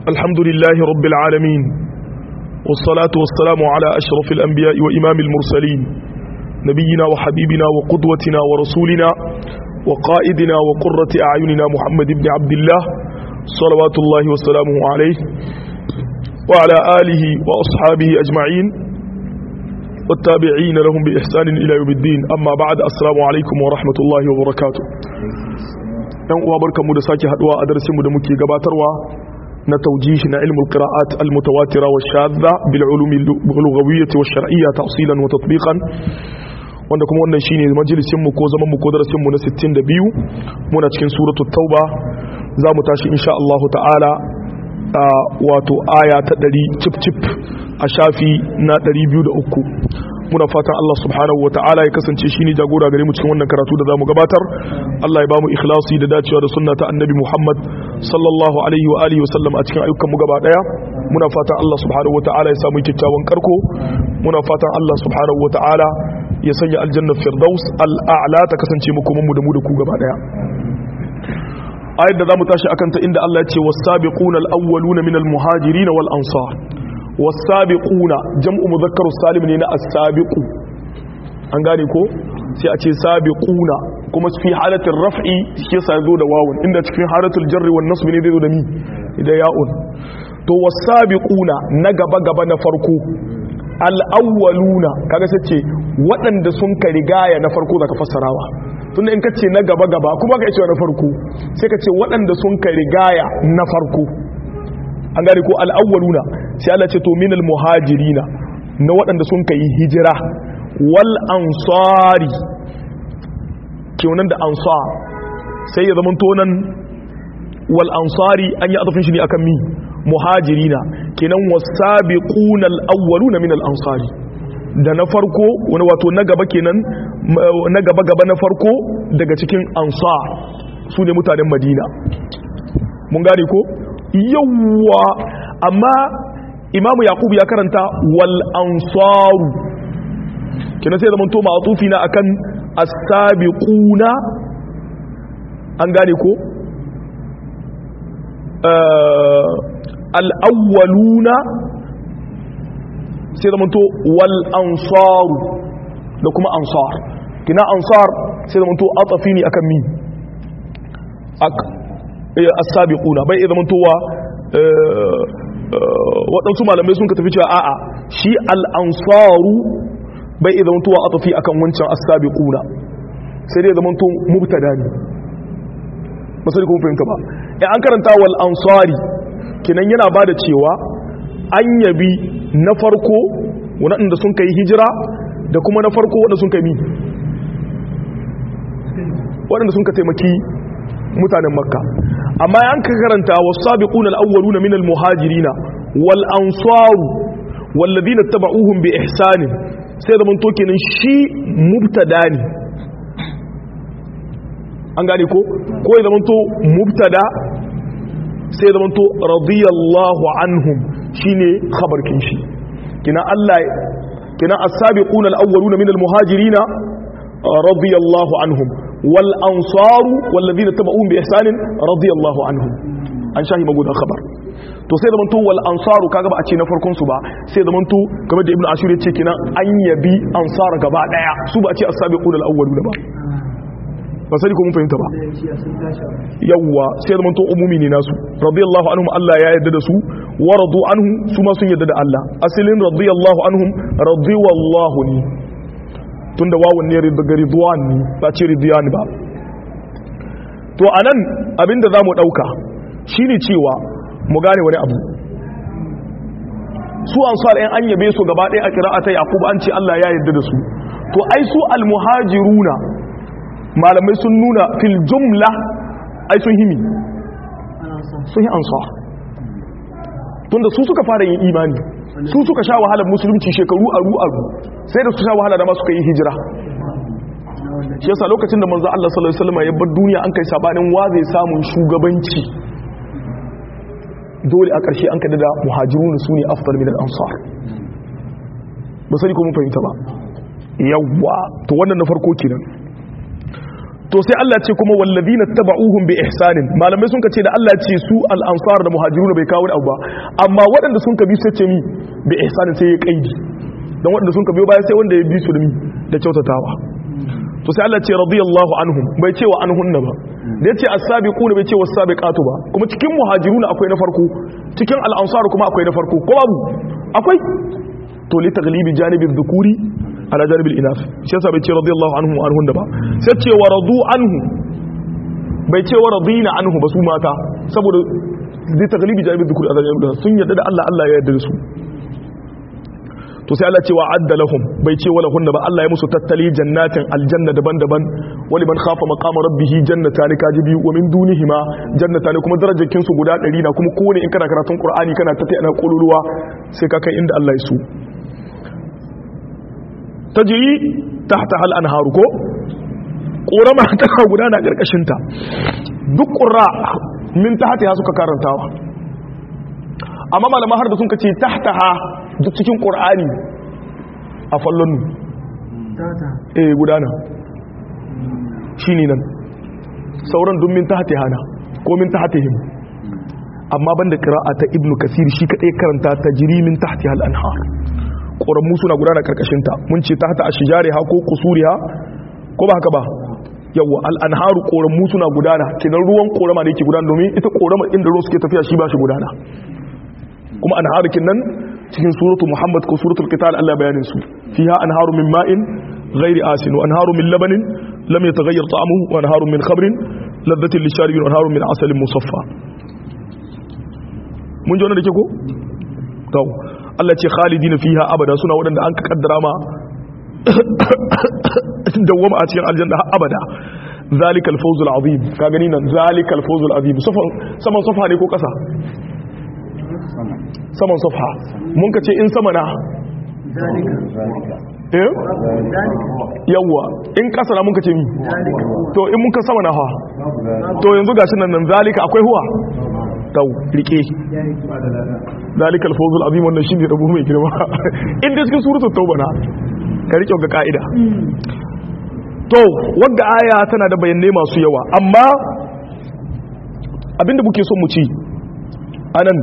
الحمد لله رب العالمين والصلاة والسلام على أشرف الأنبياء وإمام المرسلين نبينا وحبيبنا وقدوتنا ورسولنا وقائدنا وقرة أعيننا محمد بن عبد الله صلوات الله وسلامه عليه وعلى آله وأصحابه أجمعين والتابعين لهم بإحسان إلى يوم الدين أما بعد السلام عليكم ورحمة الله وبركاته yan uwa barkanmu da sake haduwa a darasinmu da muke gabatarwa na taujihi na ilmul qira'at al mutawatira wa shadda bil ulumi lughawiyyah wa shar'iyyah tafsilan wa tatbiqan wanda kuma wannan shine majalisin mu ko zaman mu ko darasin mu na 62 muna cikin suratul tauba zamu tashi insha Allah ta'ala wato aya ta 100 cip cip a shafi na 203 muna fatan Allah subhanahu wa ta'ala ya kasance shine jagora gare mu cikin wannan karatu da zamu gabatar Allah ya bamu ikhlasi da dacewa da sunna ta annabi Muhammad sallallahu alaihi wa alihi wa sallam a cikin ayyukan mu gaba daya muna fatan Allah subhanahu wa ta'ala ya samu kyakkyawan karko muna fatan Allah subhanahu wa ta'ala ya sanya aljanna firdaus al'a'la ta kasance mu kuma mu da mu da ku gaba daya ayat da zamu tashi akan ta inda Allah ya ce was-sabiquna al-awwaluna minal muhajirin wal ansar wasabiquna jam'u mudhakkaru salim ne na as-sabiqu an gane ko sai a ce sabiquna kuma fi halatin raf'i shi yasa zo da wawun inda cikin halatul jarri wan nasb ne zai zo da mi da ya'un to wasabiquna na gaba gaba na farko al-awwaluna kaga sai ce waɗanda sun ka rigaya na farko zaka fassarawa tunda in ka ce na gaba gaba kuma ka ce na farko sai ka ce waɗanda sun ka rigaya na farko an gane ko al'awwaluna sai Allah ce to minal muhajirina na waɗanda sun kai hijira wal ansari kenan da ansar sai ya zama tonan wal ansari an yi azafin shi ne akan mi muhajirina kenan wasabiquna al-awwaluna min al-ansari da na farko wani wato na gaba kenan na gaba gaba na farko daga cikin ansar su ne mutanen madina mun gane ko yawwa amma imamu yakubu ya karanta wal ansaru kina sai zaman to ma'atufi na akan as-sabiquna an gane ko al-awwaluna sai zaman to wal ansaru da kuma ansar kina ansar sai zaman to atafi ne akan mi as-sabiquna bai iya zamantowa waɗansu malamai sun ka tafi cewa a'a shi al-ansaru bai iya zamantowa a tafi akan wancan as-sabiquna sai dai zamanto mubtada ne ba sai kuma fahimta ba in an karanta wal ansari kinan yana bada cewa an yabi na farko waɗanda sun kai hijira da kuma na farko waɗanda sun kai mi waɗanda sun ka taimaki mutanen makka amma yan ka karanta wasabiquna alawwaluna minal muhajirina wal ansaru walladhina tabauhum bi ihsan sai zaman to kenan shi mubtada ne an gane ko ko ya zaman to mubtada sai zaman to radiyallahu anhum shine khabarkin shi kina Allah kina as-sabiquna alawwaluna minal muhajirina radiyallahu anhum wal ansaru walladhina tabauhum bi ihsan radiyallahu anhum an shahi magudan khabar to sai da manto wal ansaru kaga ba a ce na farkon su ba sai da manto kamar da ibnu ashur ya ce kina an yabi ansar gaba daya su ba a ce as-sabiqun al-awwaluna ba ba sai ko mun fahimta ba yawa sai da manto umumi ne nasu radiyallahu anhum Allah ya yarda da su wa radu anhu su ma sun yarda da Allah asalin radiyallahu anhum radiyallahu ni tunda wawun ne daga ridwan ne ba ce ridwan ba to anan abinda zamu dauka shine cewa mu gane wani abu su ansar ɗan an yabe su gaba ɗaya a qira'ata yaqub an ce Allah ya yarda da su to ai su almuhajiruna malamai sun nuna fil jumla ai sun himi sun yi ansar tunda su suka fara yin imani su suka sha wahalar musulunci shekaru aru aru sai da su sha wahala da ma suka yi hijira shi yasa lokacin da manzo Allah sallallahu alaihi wasallam ya bar duniya an kai sabanin wa zai samu shugabanci dole a ƙarshe an kada da muhajirun su ne afdal min al-ansar ba sai ko mun fahimta ba yawa to wannan na farko kenan to to sai Allah ce kuma wallazina taba'uhum bi ihsanin malamai sun ce da Allah ce su al-ansar da muhajiruna bai kawo abu ba amma waɗanda sun kabi sai ce mi bi ihsanin sai ya kaidi dan waɗanda sun kabi baya sai wanda ya bi su da mi da kyautatawa to sai Allah ce radiyallahu anhum bai ce wa anhunna ba da yace as-sabiquna bai ce was-sabiqatu ba kuma cikin muhajiruna akwai na farko cikin al-ansar kuma akwai na farko ko babu akwai to li taglibi janibi dhukuri ala janibi al-inas shi yasa bai ce radiyallahu anhum wa anhunna ba sai ce wa radu anhu bai ce wa radina anhu ba su mata saboda li taglibi janibi dhukuri ala janibi al-inas sun yarda da Allah Allah ya yarda da su to sai Allah ce wa adda lahum bai ce wala hunna ba Allah ya musu tattali jannatin aljanna daban-daban wali man khafa maqama rabbih jannatan kaji biyu wa min dunihima jannatan kuma darajakin su guda 100 na kuma kowane in kana karatun Qur'ani kana ta ana kololuwa sai ka kai inda Allah ya so tajri tahta hal anharu ko ƙorama ta gudana karkashin ta duk qurra min tahta suka karantawa amma malama har da sun kace tahtaha duk cikin ƙor'ani a fallon eh gudana shi ne nan sauran dun min ta hati hana ko min ta hati himu amma ban da kira'a ta ibnu kasir shi kaɗai karanta ta jiri min ta hati hal'anhar ƙoranmu suna gudana ƙarƙashinta mun ce ta hata a shijari ha ko kusuri ha ko ba haka ba yawwa al'anharu ƙoranmu suna gudana kinan ruwan ƙorama da yake gudana domin ita ƙorama inda ruwan suke tafiya shi ba shi gudana kuma anharukin nan cikin suratu Muhammad ko suratul Qital Allah bayanin su fiha anharu min ma'in ghairi asin wa anharu min labanin lam yataghayyar ta'amuhu wa anharu min khamrin ladhatin lisharibin wa anharu min asalin musaffa mun ji wannan da ke ko to Allah ce khalidina fiha abada suna wadanda an kaddara ma dawwama a cikin aljanna abada zalika al-fawz al-azim ka gani nan zalika al-fawz al-azim saman safa ne ko kasa saman safha mun ka ce in sama na eh yawa in kasa na mun ka ce mi to in mun ka sama na ha to yanzu gashi nan nan zalika akwai huwa tau rike zalikal fawzul azim wannan shine rabu mai girma inda cikin suratul tauba na ka rike ga kaida to wanda aya tana da bayanai masu yawa amma abinda muke son mu ci anan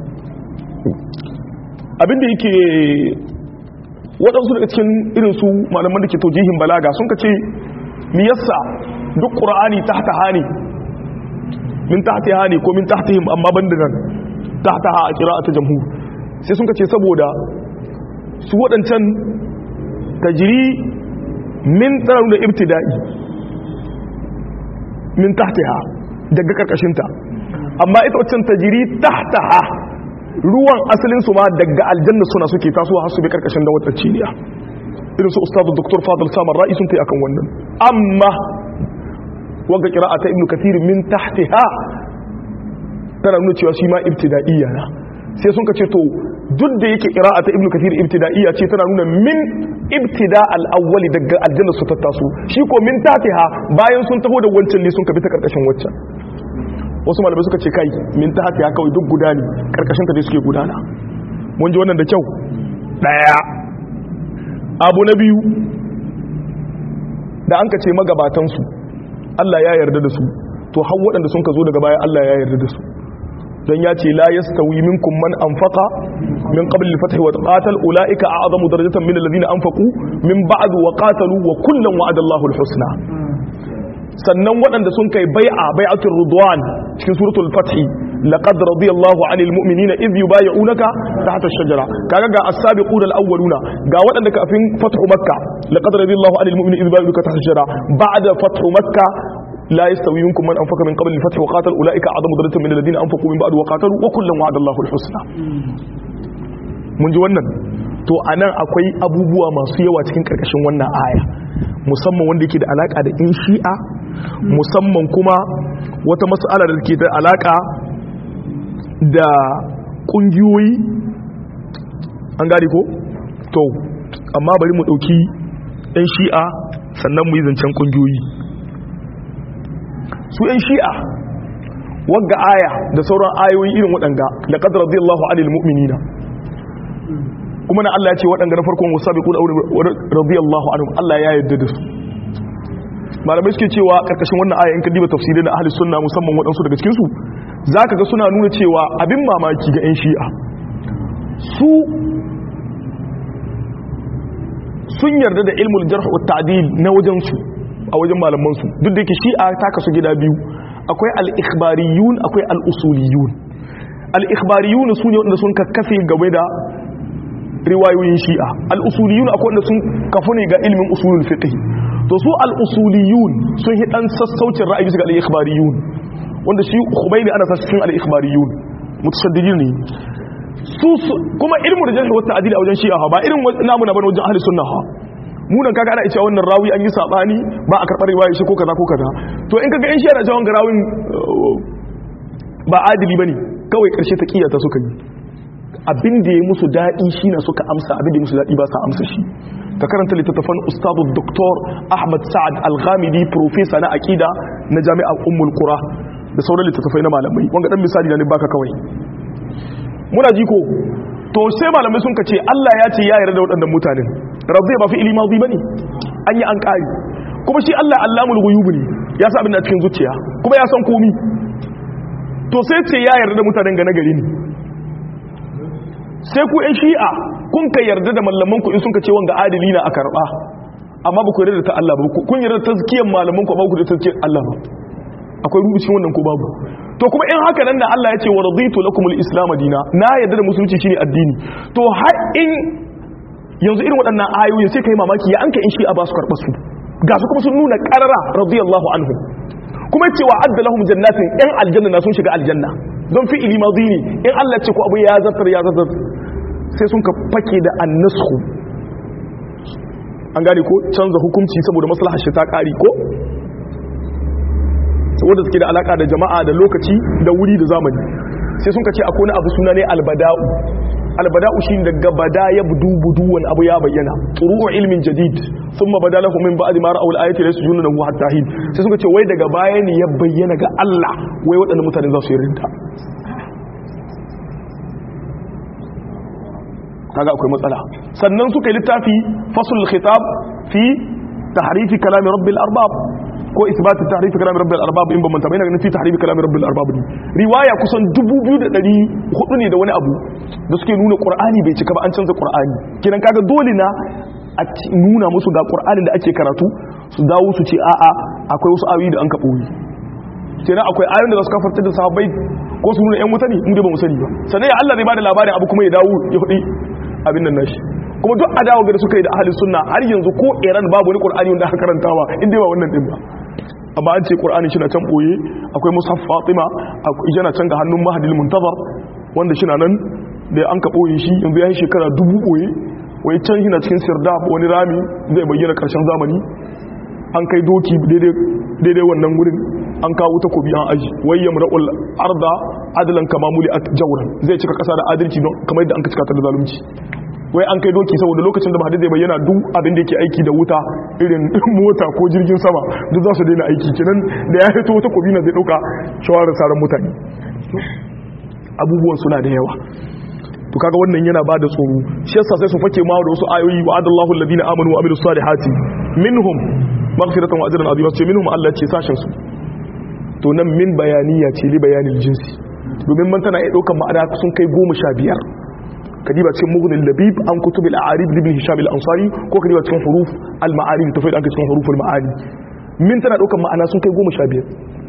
abinda yake waɗansu daga cikin irinsu malaman da ke taujihin balaga sun ka ce miyassa duk ƙura'ani ta hata hani min ta hata hani ko min ta hata him amma ban da nan ta hata ha a kira ta jamhu sai sun ka ce saboda su waɗancan tajiri min tsarar da ibtida'i min ta hata ha daga ƙarƙashinta amma ita waccan tajiri ta hata ha ruwan asalin su ma daga aljanna suna suke tasowa har su bi karkashin da wata ciniya irin su ustadu doktor fadil samar ra'i sun ta akan wannan amma wanga qira'a ta ibnu kathir min tahtiha tana nuna cewa shi ma ibtida'iyya na sai sun kace to duk da yake qira'a ta ibnu kathir ibtida'iyya ce tana nuna min ibtida al-awwali daga aljanna su ta taso shi ko min tahtiha bayan sun taho da wancan ne sun ka bi ta karkashin waccan wasu malamai suka ce kai min ta haka ya kawai duk guda ne karkashin ta dai suke gudana mun ji wannan da kyau daya abu na biyu da an ka ce magabatansu Allah ya yarda da su to har waɗanda sun ka zo daga baya Allah ya yarda da su don ya ce la yastawi minkum man anfaqa min qabl al-fath wa qatal ulaika a'zamu darajatan min alladhina anfaqu min ba'd wa qatalu wa kullan wa'ada Allahu al-husna sannan waɗanda sun kai bai'a bai'atul ridwan cikin suratul fath laqad radiyallahu 'anil mu'minina idh yubay'unaka tahta ash-shajara kaga ga as-sabiqun al-awwaluna ga waɗanda kafin fathu makkah laqad radiyallahu 'anil mu'minina idh yubay'unaka tahta ash-shajara ba'da fathu makkah لا يستوي منكم من أنفق من قبل الفتح وقاتل أولئك أعظم درجة من الذين أنفقوا من بعد وقاتلوا وكلا وعد الله الحسنى mun ji wannan to anan akwai abubuwa masu yawa cikin karkashin wannan aya musamman wanda yake da alaka da in shi'a musamman kuma wata mas'ala da ke da alaka da kungiyoyi an gane ko to amma bari mu dauki yan shi'a sannan mu yi zancen kungiyoyi su yan shi'a wagga aya da sauran ayoyi irin waɗanga laqad radiyallahu anil mu'minina kuma na Allah ya ce waɗanda na farkon wasabiqun radiyallahu anhum Allah ya yarda da su malamai suke cewa karkashin wannan aya in ka diba tafsirai na ahli sunna musamman waɗansu daga cikin su zaka ga suna nuna cewa abin mamaki ga yan shi'a su sun yarda da ilmul jarh wa ta'dil na wajen su a wajen malaman su duk da yake shi'a ta kasu gida biyu akwai al-ikhbariyun akwai al-usuliyun al-ikhbariyun su ne wanda sun kakkafe game da riwayoyin shi'a al-usuliyun akwai wanda sun kafu ne ga ilmin usulul fiqh to su al-usuliyun sun hi dan sassaucin ra'ayi su ga al-ikhbariyun wanda shi khubayni ana sa cikin al-ikhbariyun mutashaddidin ne su kuma ilmu da jarh wa ta'dil a wajen shi'a ba irin namu na bane wajen ahli sunna ha mu nan kaga ana cewa wannan rawi an yi sabani ba a karbar riwaya shi ko kaza ko kaza to in kaga in shi'a da cewa wannan rawin ba adili bane kawai karshe ta kiyata suka yi abin da ya musu daɗi shi na suka amsa abin da ya musu daɗi ba sa amsa shi ka karanta littattafan ustadu doktor ahmad sa'ad al-ghamidi profesa na aƙida na jami'ar ummul qura da sauran littattafai na malamai wanga dan misali na ne baka kawai muna ji ko to sai malamai sun kace Allah ya ce ya yarda da waɗannan mutanen rabbi ba fi ilmi madi bane an yi an ƙari kuma shi Allah allamul ghuyub ne ya sa abin da cikin zuciya kuma ya san komi to sai ce ya yarda da mutanen ga nagari ne sai ku yan shi'a kun ka yarda da mallaman ku in sun ka ce wanga adili na a karba amma ba ku yarda da ta Allah ba kun yarda da tazkiyar malaman ku ba ku da tazkiyar Allah ba akwai rubucin wannan ko babu to kuma in haka nan da Allah ya ce wa raditu lakumul islam dina na yarda da musulunci shine addini to har in yanzu irin waɗannan ayoyin sai kai mamaki ya anka in shi'a ba su karɓa su ga su kuma sun nuna qarara radiyallahu anhu kuma cewa adda lahum jannatin yan aljanna na sun shiga aljanna don fi ili mazini in Allah ce ko abu ya zartar ya zartar sai sun ka fake da annasku an gane ko canza hukunci saboda maslahar shi ta kari ko wanda suke da alaka da jama'a da lokaci da wuri da zamani sai sun ka ce akwai abu suna ne albada'u albada'u shi daga bada ya budu budu wani abu ya bayyana turu'u ilmin jadid sun ma bada lahu min ba'di ma ra'aw al-ayati la yasjuduna lahu hatta hin sai suka ce wai daga baya ne ya bayyana ga Allah wai waɗannan mutane za su yi rinta kaga akwai matsala sannan suka yi littafi fasul khitab fi tahrifi kalami rabbil arbab ko isbat tahrifi kalami rabbil arbab in ba manta bai na fi tahrifi kalami rabbil arbab ne riwaya kusan 2400 ne da wani abu da suke nuna qur'ani bai cika ba an canza qur'ani kidan kaga dole na a nuna musu ga qur'anin da ake karatu su dawo su ce a'a akwai wasu ayoyi da an ka boye kenan akwai ayoyin da za su kafarta da sahabbai ko su nuna yan wuta ne inda ba mu sani ba sannan ya Allah zai bada labarin abu kuma ya dawo ya hudi abin nan nashi kuma duk adawa ga da suka yi da ahli sunna har yanzu ko Iran babu wani Qur'ani wanda aka karantawa inda ba wannan din ba amma an ce Qur'ani shi na can boye akwai mushaf Fatima akwai yana can ga hannun Mahdil Muntazar wanda shi na nan da an ka boye shi yanzu ya yi shekara dubu boye wai can shi na cikin sirdab wani rami zai bayyana karshen zamani an kai doki daidai wannan wurin an kawo takobi an aji wai yamra'ul arda adalan kama muli at jawran zai cika kasa da adalci don kamar yadda an ka cika ta da zalunci wai an kai doki saboda lokacin da mahadi zai bayyana duk abin da yake aiki da wuta irin mota ko jirgin sama duk za su daina aiki kenan da ya fito takobi na zai dauka shawarar sauran mutane abubuwan suna da yawa to kaga wannan yana ba da tsoro shi yasa sai su fake ma da wasu ayoyi wa adallahu alladhina amanu wa amilus salihati minhum maghfiratan wa ajran azima ce minhum Allah ce sashin su to nan min bayaniya ce li bayanin jinsi domin man tana iya ɗaukar ma'ana sun kai goma sha biyar kadiba cikin mughni labib an kutub al-a'arib ibn hisham al-ansari ko kadiba cikin huruf al-ma'arib tafai da cikin huruf al-ma'ani min tana ɗaukar ma'ana sun kai goma sha biyar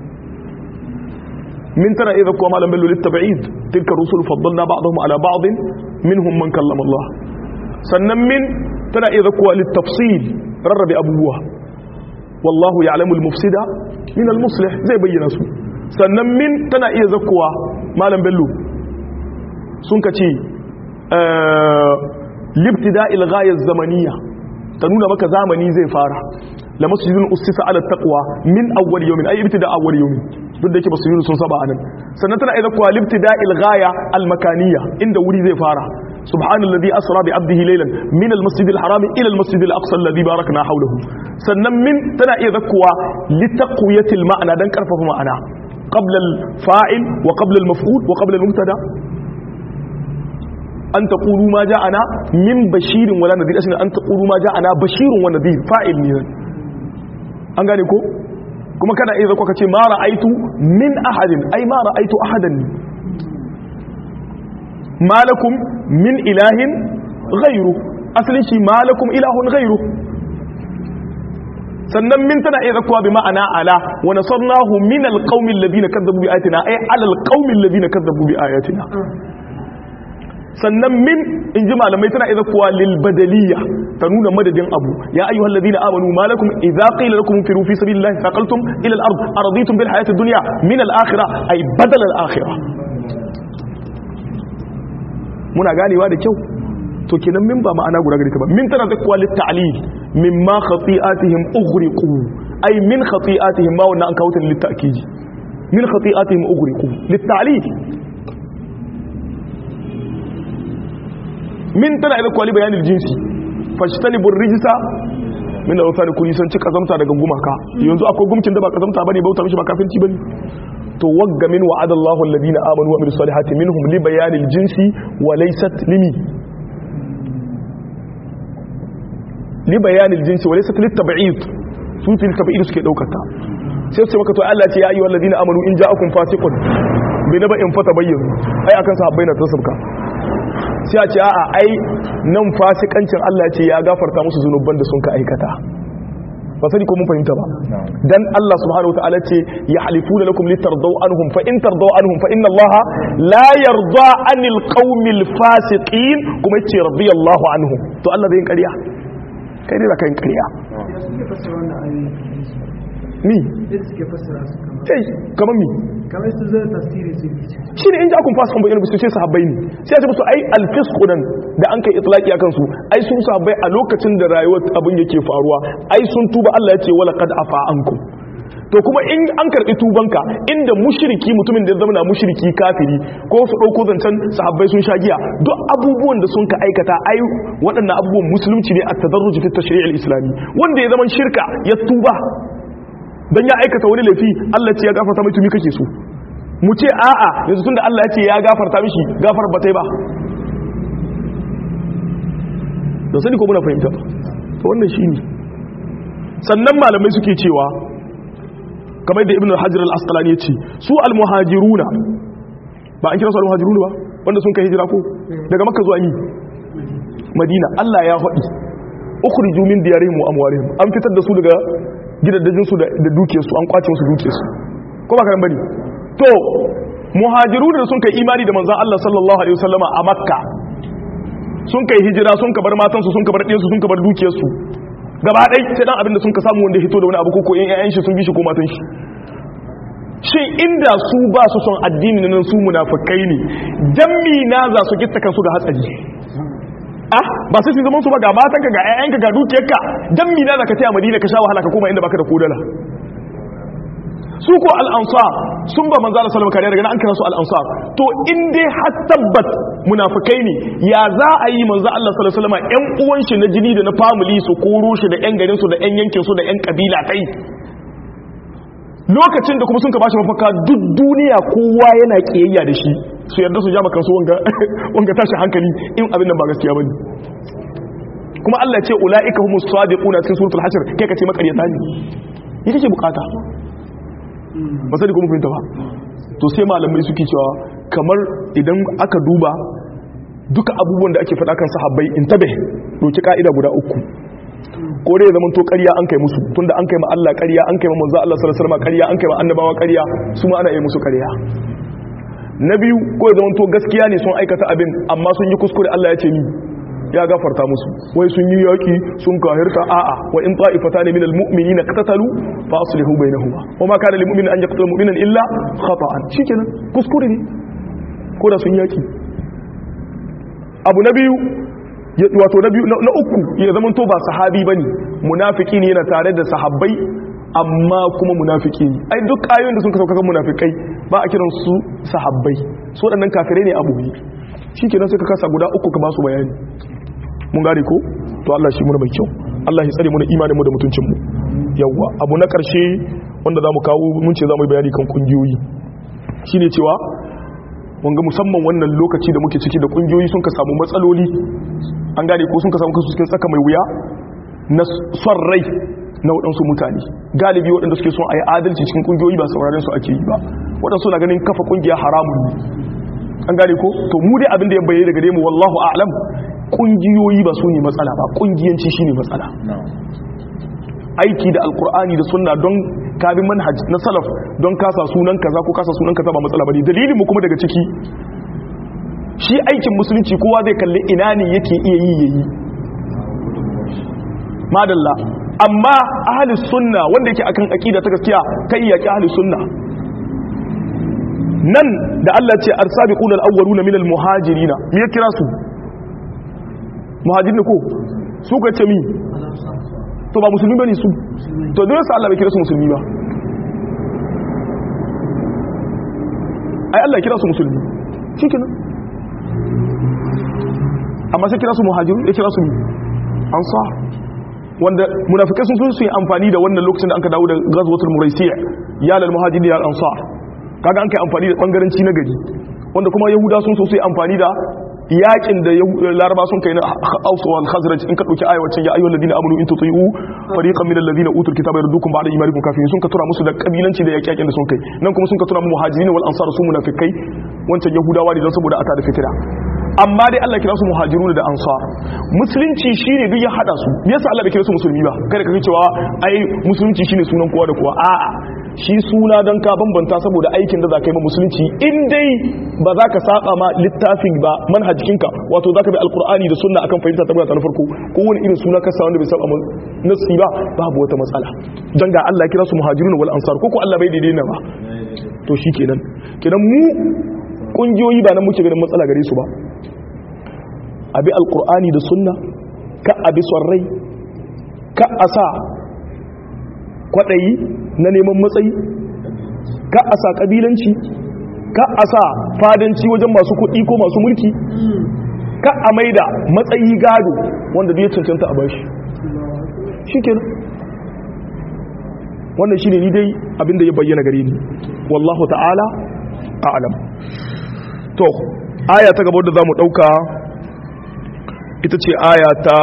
min tana iya kuwa malam bello littaba'id tilka rusul faddalna ba'dahum ala ba'd minhum man kallama Allah sannan min tana iya kuwa littafsil rarrabe abubuwa wallahu ya'lamu al-mufsida min al-muslih zai bayyana su sannan min tana iya zakkuwa malam bello sun ka ce libtida ilghayar zamaniya ta nuna maka zamani zai fara la masjidun ussisa ala taqwa min awwal yawmin ay ibtida awwal yawmin duk da yake masjidun sun saba anan sannan tana iya zakkuwa libtida ilghaya al-makaniya inda wuri zai fara سبحان الذي أسرى بعبده ليلا من المسجد الحرام إلى المسجد الأقصى الذي باركنا حوله سنن من تنا يذكوا لتقوية المعنى دان كرفه معنى قبل الفاعل وقبل المفعول وقبل المبتدا أن تقولوا ما جاءنا من بشير ولا نذير أسنا أن تقولوا ما جاءنا بشير ونذير فاعل من an gane ko kuma kana iya zaka ce ma ra'aitu min ahadin ai ma ra'aitu ahadan malakum min ilahin ghairu asalin shi malakum ilahun ghairu sannan min tana iya zakuwa bi ma'ana ala wa nasarnahu min alqaumi alladhina kazzabu bi ayatina ay ala alqaumi alladhina kazzabu bi ayatina sannan min in ji malamai tana iya zakuwa lil badaliya ta nuna madadin abu ya ayyuhal ladina amanu malakum idza qila lakum firu fi sabilillahi faqaltum ila al-ard araditum bil hayati ad-dunya min al-akhirah ay badal al-akhirah muna ganewa da kyau to kenan min ba ma'ana guda gare ta ba min tana zakwa lit ta'lil mimma khati'atihim ughriqu ay min khati'atihim ma wannan an kawo ta lit ta'kid min khati'atihim ughriqu lit ta'lil min tana zakwa li bayanil jinsi fajtanibu rijsa min al-awthani kun san ci kazamta daga gumaka yanzu akwai gumkin da ba kazamta bane bauta mishi ba kafinci bane to wagga min wa'ada Allahu alladhina amanu wa amilus salihati minhum li bayanil jinsi wa laysat limi li bayanil jinsi wa laysat lit tab'id su fil tab'id suke daukata sai su maka to Allah ce ya ayyuhal ladina amanu in ja'akum fasiqun bi naba'in fatabayyanu ai akan sahabbai na tasabka sai a ce a'a ai nan fasikancin Allah ce ya gafarta musu zunuban da sun ka aikata ba sani ko mun fahimta ba dan Allah subhanahu wataala ce ya halifuna lakum litardaw anhum fa in tardaw anhum fa inna Allah la yarda anil qaumil fasiqin kuma yace radiyallahu anhum to Allah zai yin ƙarya kai ne da kai ƙarya ni eh kamar mi kamar su zai tasiri su shi ne in ji akun fasa kan bayyana su ce sahabbai ne sai a ce musu ai alfisku nan da an kai itlaki akan su ai sun sahabbai a lokacin da rayuwar abin yake faruwa ai sun tuba Allah ya ce wala qad afa ankum to kuma in an karbi tubanka inda mushriki mutumin da ya zama na mushriki kafiri ko su dauko zancen sahabbai sun sha giya duk abubuwan da sun ka aikata ai waɗannan abubuwan musulunci ne at-tadarruj fi tashri' al-islami wanda ya zama shirka ya tuba dan ya aikata wani laifi Allah ce ya gafarta mai tumi kake so mu ce a'a yanzu tunda Allah ya ce ya gafarta mishi gafar ba ta ba da sani ko muna fahimta to wannan shine sannan malamai suke cewa kamar da ibn al-hajar al-asqalani ya ce su al-muhajiruna ba an kira su al-muhajiruna ba wanda sun kai hijira ko daga makka zuwa ni madina Allah ya faɗi ukhriju min diyarihim wa amwalihim an fitar da su daga gidaddajin su da dukiyarsu an kwace musu dukiyarsu ko ba karan bane to muhajiru da sun kai imani da manzon Allah sallallahu alaihi wasallama a makka sun kai hijira sun ka bar matansu sun ka bar ɗiyansu sun ka bar dukiyarsu gaba ɗai sai dan abin da sun ka samu wanda hito da wani abu ko in ƴaƴan shi sun bi shi ko matan shi shin inda su ba su son addini nan su munafikai ne jammi na za su gitta kansu ga hatsari ah ba sai su zaman su ba ga matanka ga ƴaƴanka ga dukiyarka jammi na za ka taya madina ka sha wahala ka koma inda baka da kodala su ko al'ansar sun ba manzala salama kariya daga an kira su al'ansar to in dai har tabbat munafikai ne ya za a yi manzo Allah sallallahu alaihi wasallam ƴan uwan shi na jini da na family su koro shi da ƴan garin su da ƴan yankin su da ƴan kabila kai lokacin da kuma sun ka bashi mafaka duk duniya kowa yana kiyayya da shi su yarda su jama kansu wanga wanga tashi hankali in abin nan ba gaskiya bane kuma Allah ya ce ulaika humus sadiquna cikin suratul hashr kai ka ce makaryata ne ita ce bukata ba sai da kuma fahimta ba to sai malamai suke cewa kamar idan aka duba duka abubuwan da ake faɗa kan sahabbai in tabe doki ka'ida guda uku ko dai zaman to ƙarya an kai musu tunda an kai ma Allah ƙarya an kai ma manzo Allah sallallahu alaihi wasallam ƙarya an kai ma annabawa ƙarya su ma ana yi musu ƙarya na biyu ko zaman to gaskiya ne sun aikata abin amma sun yi kuskure Allah ya ce ni ya gafarta musu wai sun yi yaki sun kahirta a'a wa in ta'ifatan min almu'minina qatatalu fa aslihu bainahuma wa ma kana lil mu'min an yaqtula mu'minan illa khata'an shikenan kuskure ne ko da sun yaki abu na biyu wato na biyu na uku ya zama to ba sahabi bane munafiki ne yana tare da sahabbai amma kuma munafiki ne ai duk ayoyin da sun ka sauka kan munafikai ba a kiran su sahabbai su waɗannan kafirai ne abu ne shikenan sai ka kasa guda uku ka ba su bayani mun gane ko to Allah shi muna mai kyau Allah ya tsare mu da imanin mu da mutuncin mu yawa abu na karshe wanda zamu kawo mun ce zamu yi bayani kan kungiyoyi shine cewa wanga musamman wannan lokaci da muke ciki da kungiyoyi sun ka samu matsaloli an gane ko sun ka samu kansu cikin tsaka mai wuya na son rai na waɗansu mutane galibi waɗanda suke son a yi adalci cikin ƙungiyoyi ba sauraren su ake yi ba waɗansu na ganin kafa ƙungiya haramun ne an gane ko to mu dai abin da ya bayyana daga mu wallahu a'lam ƙungiyoyi ba su ne matsala ba ƙungiyanci shine matsala aiki da alkur'ani da sunna don kabin manhaj na salaf don kasa sunan kaza ko kasa sunan kaza ba matsala bane dalilin mu kuma daga ciki shi aikin musulunci kowa zai kalli ina ne yake iya yi yayi madalla amma ahli sunna wanda yake akan aqida ta gaskiya kai yaki ahli sunna nan da Allah ce arsabiquna alawwaluna minal muhajirin me ya kira su muhajirin ko su ka ce mi to ba musulmi bane su to dole sai Allah bai kira su musulmi ba ai Allah ya kira su musulmi shikenan amma sai kira su muhajiru ya kira su ansar wanda munafikai sun su yi amfani da wannan lokacin da an ka dawo da ghazwatul muraisiya ya lal muhajirin ya ansar kaga an kai amfani da bangaranci na gari wanda kuma yahuda sun so su yi amfani da yakin da laraba sun kai na ausu wal khazraj in ka dauki ayat wacce ya ayyuhal ladina amanu in tuti'u fariqan minal ladina utul kitaba yardukum ba'da imanikum kafirin sun ka tura musu da kabilanci da yaki yakin da sun kai nan kuma sun ka tura mu muhajirin wal ansar su munafikai wancan yahudawa ne don saboda ata da fitira amma dai Allah kira su muhajirun da ansar musulunci shine duk ya hada su me yasa Allah bai kira su musulmi ba kada ka cewa ai musulunci shine sunan kowa da kowa a'a shi suna don ka bambanta saboda aikin da za ka yi ma musulunci in dai ba za ka saba ma littafin ba manhajikinka wato za ka bi alkur'ani da sunna akan fahimta ta na farko ko wani irin suna kasa wanda bai saba nasi ba babu wata matsala don ga Allah kira su muhajirun wal ansar ko ko Allah bai daidai na ba to shi kenan kenan mu kungiyoyi ba nan muke ganin matsala gare su ba abi alkur'ani da sunna ka abi son rai ka a sa kwaɗayi na neman matsayi ka a sa ƙabilanci ka a sa fadanci wajen masu kuɗi ko masu mulki ka a maida matsayi gado wanda bai cancanta a bashi shi ke wannan shi ne ni dai abinda ya bayyana gare ni wallahu ta'ala a'lam to aya ta gaba da za mu ɗauka ita ce aya ta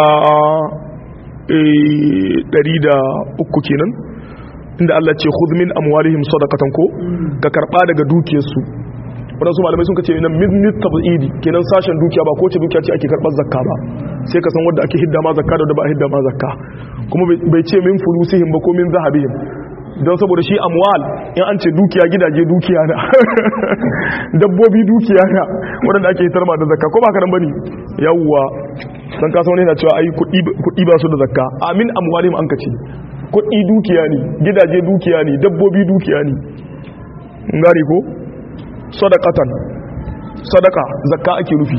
103 kenan inda Allah ce khudh min amwalihim sadaqatan ko ka karba daga dukiyarsu wadansu malamai sun kace nan min tabidi kenan sashen dukiya ba ko ce dukiya ce ake karbar zakka ba sai ka san wanda ake hidda ma zakka da wanda ba hidda ma zakka kuma bai ce min fulusihim ba ko min zahabihim don saboda shi amwal in an ce dukiya gidaje dukiya na dabbobi dukiya na wadanda ake hitar ma da zakka ko ba ka nan bane yawwa dan ka san wani yana cewa ai kuɗi ba su da zakka amin amwalihim an kace kuɗi dukiya ne gidaje dukiya ne dabbobi dukiya ne ngari ko sadaqatan sadaqa zakka ake rufi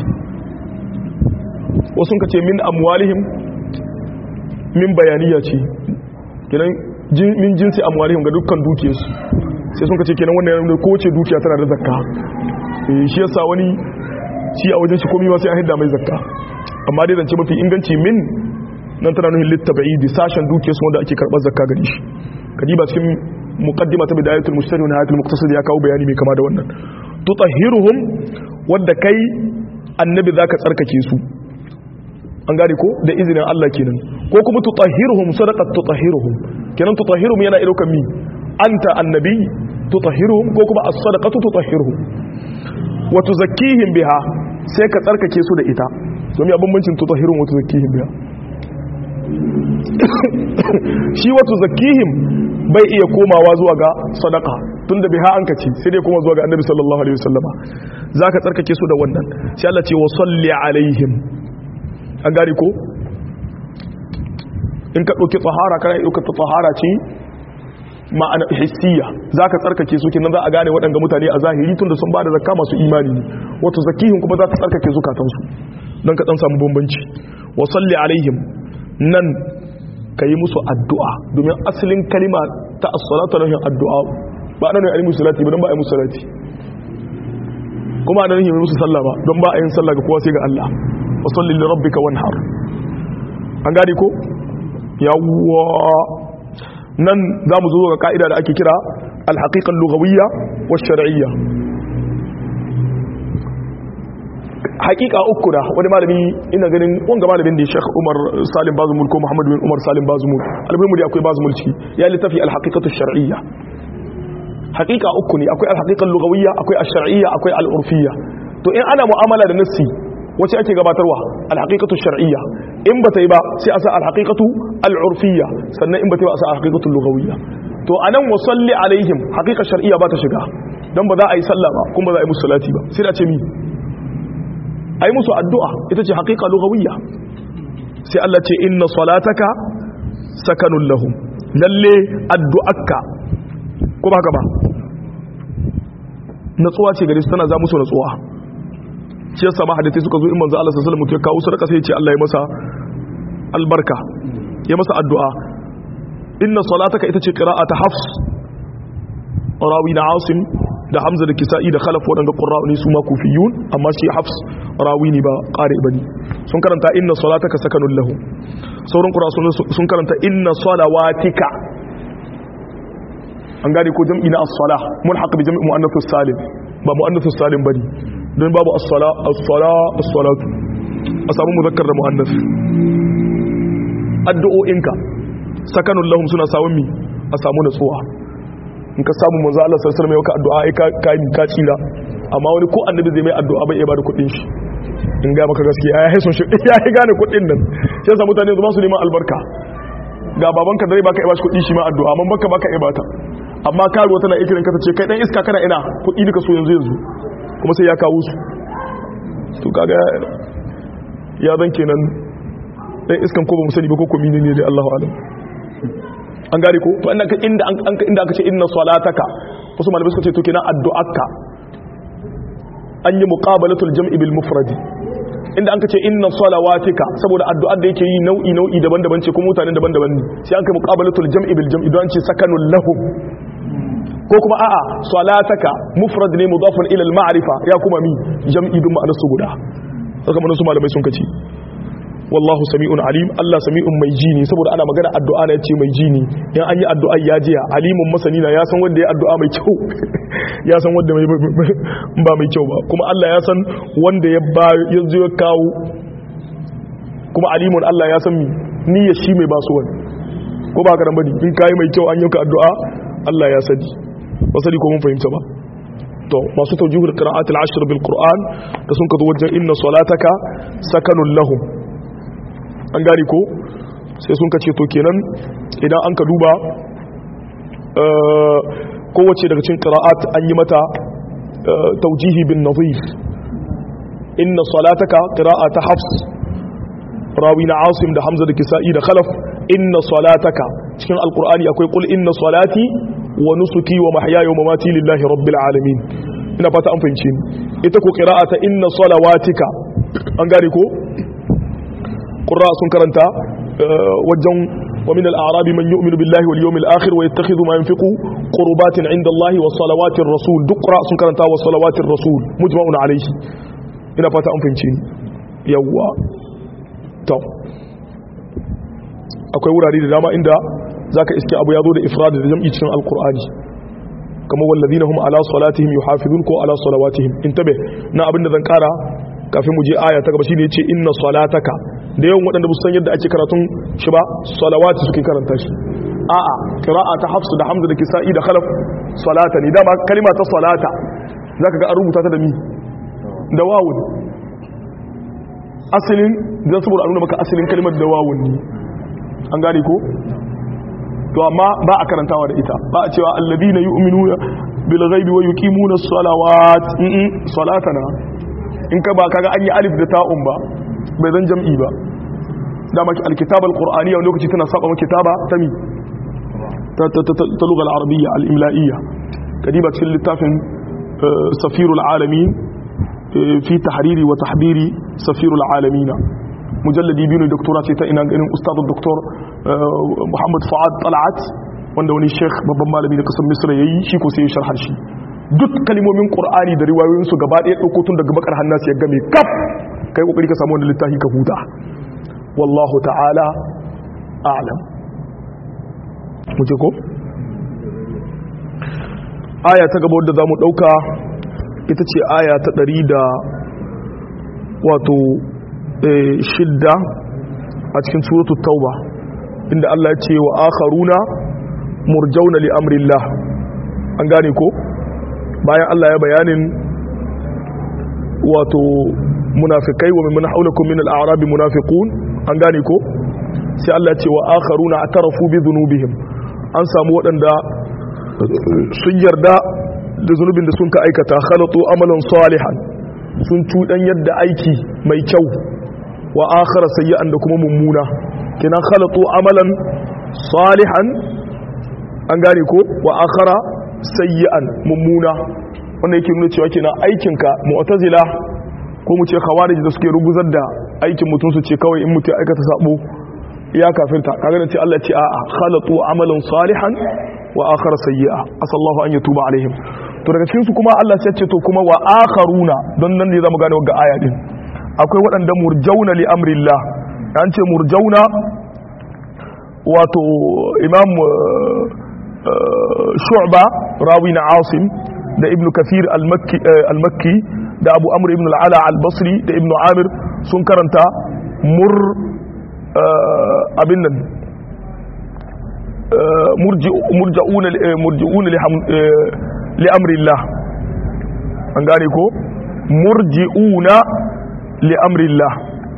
wasu kace min amwalihim min bayaniya ce kenan min jinsi amwalihim ga dukkan dukiyarsu sai sun kace kenan wannan yana ko ce dukiya tana da zakka eh shi yasa wani shi a wajen shi komai ma sai an hidda mai zakka amma dai zance mafi inganci min nan tana nuhin littabaidi sashen dukiyarsu wanda ake karɓar zakka gari shi kadiba cikin muqaddima ta bidayatul mustari wa nihayatul muqtasid ya kawo bayani mai kama da wannan tutahhiruhum wadda kai annabi zaka tsarkake su an gane ko da izinin Allah kenan ko kuma tutahhiruhum sadaqat tutahhiruhum kenan tutahhiruhum yana idokan mi anta annabi tutahhiruhum ko kuma as-sadaqatu tutahhiruhum wa tuzakkihim biha sai ka tsarkake su da ita domin a bambancin tutahhiruhum wa tuzakkihim biha shi wa tuzakkihim bai iya komawa zuwa ga sadaka tunda biha an kace sai dai kuma zuwa ga annabi sallallahu alaihi wasallama zaka tsarkake su da wannan sai Allah ce wa salli alaihim an gari ko in ka ɗauki tsahara kana ɗauka ta tsahara ce ma'ana hissiya za ka tsarkake su kenan za a gane waɗanda mutane a zahiri tun da sun ba da zakka masu imani ne wato zakihin kuma za ta tsarkake zukatansu don ka ɗan samu bambanci wa salli alaihim nan ka yi musu addu'a domin asalin kalima ta as-salatu nahin addu'a ba nan ne musu salati ba don ba a yi musu salati kuma nan ne musu sallah ba don ba a yin sallah ga kowa sai ga Allah wa salli li rabbika wanhar an gane ko yawwa nan za mu zo ga ka'ida da ake kira alhaƙiƙan lugawiyya wa shar'iyya hakika uku da wani malami ina ganin wanga malamin da Sheikh Umar Salim Bazumul ko Muhammad bin Umar Salim Bazumul almuhimu da akwai Bazumul ciki ya littafi al-haqiqatu shar'iyya hakika uku ne akwai al-haqiqa lughawiyya akwai ash-shar'iyya akwai al-urfiyya to in ana mu'amala da nassi wace ake gabatarwa al-haqiqatu shar'iyya in bata yi ba sai a sa al-haqiqatu al-urfiyya sannan in bata yi ba a sa al-haqiqatu lughawiyya to anan wa salli alaihim haqiqa shar'iyya ba ta shiga dan ba za a yi sallah ba kuma ba za a yi musu salati ba sai da ce mi a yi musu addu'a ita ce haƙiƙa lugawiyya sai Allah ce inna salataka sakanun lahum lalle addu'akka ko ba ka ba natsuwa ce gari su tana za musu natsuwa shi yasa ma hadithai suka zo in manzo Allah sallallahu alaihi wasallam ya kawo su raka sai ya ce Allah ya masa albarka ya masa addu'a inna salataka ita ce qira'ata hafs rawi na asim da hamza da kisa'i da khalaf waɗanda ƙura'u ne su ma kufiyun amma shi hafs rawi ne ba ƙare ba ne sun karanta inna salataka sakanun lahu sauran ƙura sun karanta inna salawatika an gane ko jam'i na as-sala mun haka bi jam'i mu'annathus salim ba mu'annathus salim bane don babu as-sala as-sala as-salatu a samu muzakkar da mu'annath addu'o'inka sakanun lahum suna samun mi a samu natsuwa in ka samu manzo Allah sallallahu alaihi wasallam ya addu'a ai ka kai ka tsira amma wani ko annabi zai mai addu'a bai iya bada kuɗin shi in ga maka gaskiya ya haison shi ya yi gane kuɗin nan sai sa mutane su ba su neman albarka ga babanka dare baka iya bashi kuɗi shi ma addu'a amma baka baka iya bata amma karuwa tana ikirin ka tace kai dan iska kana ina kuɗi duka so yanzu yanzu kuma sai ya kawo su to kaga ya zan kenan dan iskan ko ba mu sani ba ko ko menene ne Allahu alam an gane ko to inda inda inda aka ce inna salataka wasu malamai suka ce to kenan addu'arka an yi muqabalatul jam'i bil mufradi inda an ce inna salawatika saboda addu'ar da yake yi nau'i nau'i daban-daban ce kuma mutane daban-daban ne sai an kai muqabalatul jam'i bil jam'i don ce sakanul lahum ko kuma a'a salataka mufrad ne mudafun ila al ma'rifa ya kuma mi jam'i bin ma'anar su guda saka mun su malamai sun kace wallahu sami'un alim Allah sami'un mai ji ne saboda ana magana addu'a na yace mai ji ne in an yi addu'a ya jiya alimun masani na ya san wanda ya addu'a mai kyau ya san wanda ba mai kyau ba kuma Allah ya san wanda ya ba ya zo ya kawo kuma alimun Allah ya san ni ya shi mai basu wani ko ba ka bane in kai mai kyau an yi ka addu'a Allah ya sani ba sani ko mun fahimta ba to masu tawjihul qira'at al-ashr bil qur'an da sun ka zo wajen inna salataka sakanun lahum an gari ko sai sun kace to kenan idan an ka duba kowace daga cikin qira'at an yi mata taujihi bin nadhif inna salataka qira'ata hafs rawi na asim da hamza da kisa'i da khalaf inna salataka cikin alqur'ani akwai qul inna salati wa nusuki wa mahyaya wa mamati lillahi rabbil alamin ina fata an fahimci ita ko qira'ata inna salawatika an gane ko qurra sun karanta wajen wa min al-a'rab man yu'minu billahi wal yawmil akhir wa yattakhidhu ma yunfiqu qurbatin 'inda Allah wa salawatir rasul duk qurra sun karanta wa salawatir rasul mujma'un alayhi ina fata an fahimci yawa to akwai wurare da dama inda zaka iske abu ya zo da ifrad da jam'i cikin alqur'ani kamar walladina hum ala salatihim yuhafizun ko ala salawatihim intabe na abinda zan kara kafin mu je aya ta gaba shine yace inna salataka da yawan waɗanda ba su san yadda ake karatun shi ba salawati suke karanta shi a'a qira'a ta hafsu da hamza da kisa'i da khalaf salata ne dama kalima ta salata zaka ga an rubuta ta da mi da wawun asalin dan saboda a nuna maka asalin kalimar da wawun ne an gane ko to amma ba a karantawa da ita ba a cewa alladina yu'minuna bil ghaibi wa yuqimuna as-salawat salatana in ka ba kaga an yi alif da ta'un ba bai zan jam'i ba dama alkitab alqur'aniyya wani lokaci tana saba kitaba ta mi ta ta ta ta lugal arabiyya al-imla'iyya kadiba cikin littafin safirul alamin fi tahriri wa tahbiri safirul alamin mujalladi biyu ne doktora ce ta ina ganin ustad doktor muhammad fuad talat wanda wani sheikh babban malami da kasar misra yayi shi ko sai ya sharhar shi duk kalimomin qur'ani da riwayoyin su gaba ɗaya ɗauko tun daga bakar hannasu ya game kaf kai kokari ka samu wani littafi ka huta wallahu ta'ala a'lam mu ce ko aya ta gaba wadda zamu dauka ita ce aya ta 100 da wato shidda a cikin suratul tauba inda Allah ya ce wa akharuna murjauna li amrillah an gane ko bayan Allah ya bayanin wato munafikai wa min haulakum min al-a'rab munafiqun an gane ko sai Allah ya ce wa akharuna atarafu bi dhunubihim an samu waɗanda sun yarda da zunubin da sun ka aikata khalatu amalan salihan sun cudan yadda aiki mai kyau wa akhara sayyi'an da kuma mummuna kina khalatu amalan salihan an gane ko wa akhara sayyi'an mummuna wanda yake nuna cewa kina aikinka mu'tazila ko mu ce khawarij da suke ruguzar da aikin mutum su ce kawai in mutum ya aikata sabo ya kafirta kaga da ce Allah ce a'a khalatu amalan salihan wa akhara sayyi'a asallahu an yatuba alaihim to daga cikin su kuma Allah sai ce to kuma wa akharuna don nan ne zamu gane ga aya din akwai waɗanda murjauna li amrillah an ce murjauna wato imam shu'ba rawi na asim da ibnu kathir al-makki da abu amr ibn al-ala al-basri da ibnu amir sun karanta mur abin nan murji'una li amrillah an gane ko murji'una li amrillah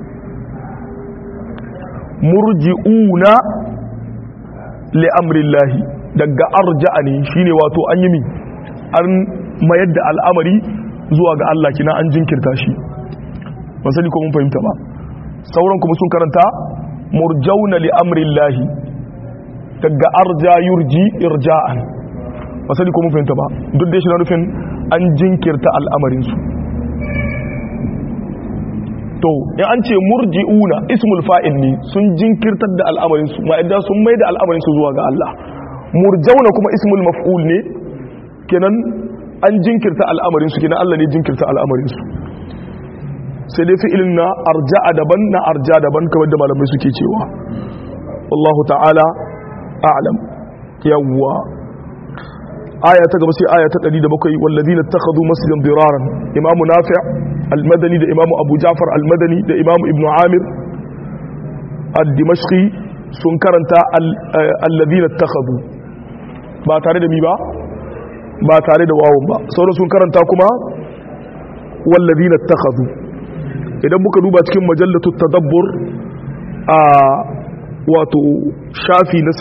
murji'una li amrillahi daga arja'a ne shine wato an yi min an mayar da al'amari zuwa ga Allah kina an jinkirta shi ban sani ko mun fahimta ba sauran kuma sun karanta murjauna li amrillahi daga arja yurji irja'an ba sani ko mun fahimta ba duk da shi na nufin an jinkirta al'amarinsu to in an ce murji'una ismul fa'il ne sun jinkirtar da al'amarinsu ma'aidan sun mai da al'amarinsu zuwa ga Allah murjauna kuma ismul maf'ul ne kenan an jinkirta al'amarinsu kenan Allah ne jinkirta al'amarinsu sai dai fi'ilin na arja'a daban na arja daban kamar da malamai suke cewa wallahu ta'ala a'lam yawwa aya ta gaba sai aya ta 107 walladina takhadhu masjidan diraran imamu nafi' al-madani da imamu abu ja'far al-madani da imamu ibnu amir ad-dimashqi sun karanta alladina takhadhu ba tare da mi ba ba tare da wawun ba sauran sun karanta kuma walladina takhadhu idan muka duba cikin majallatu tadabbur a wato shafi na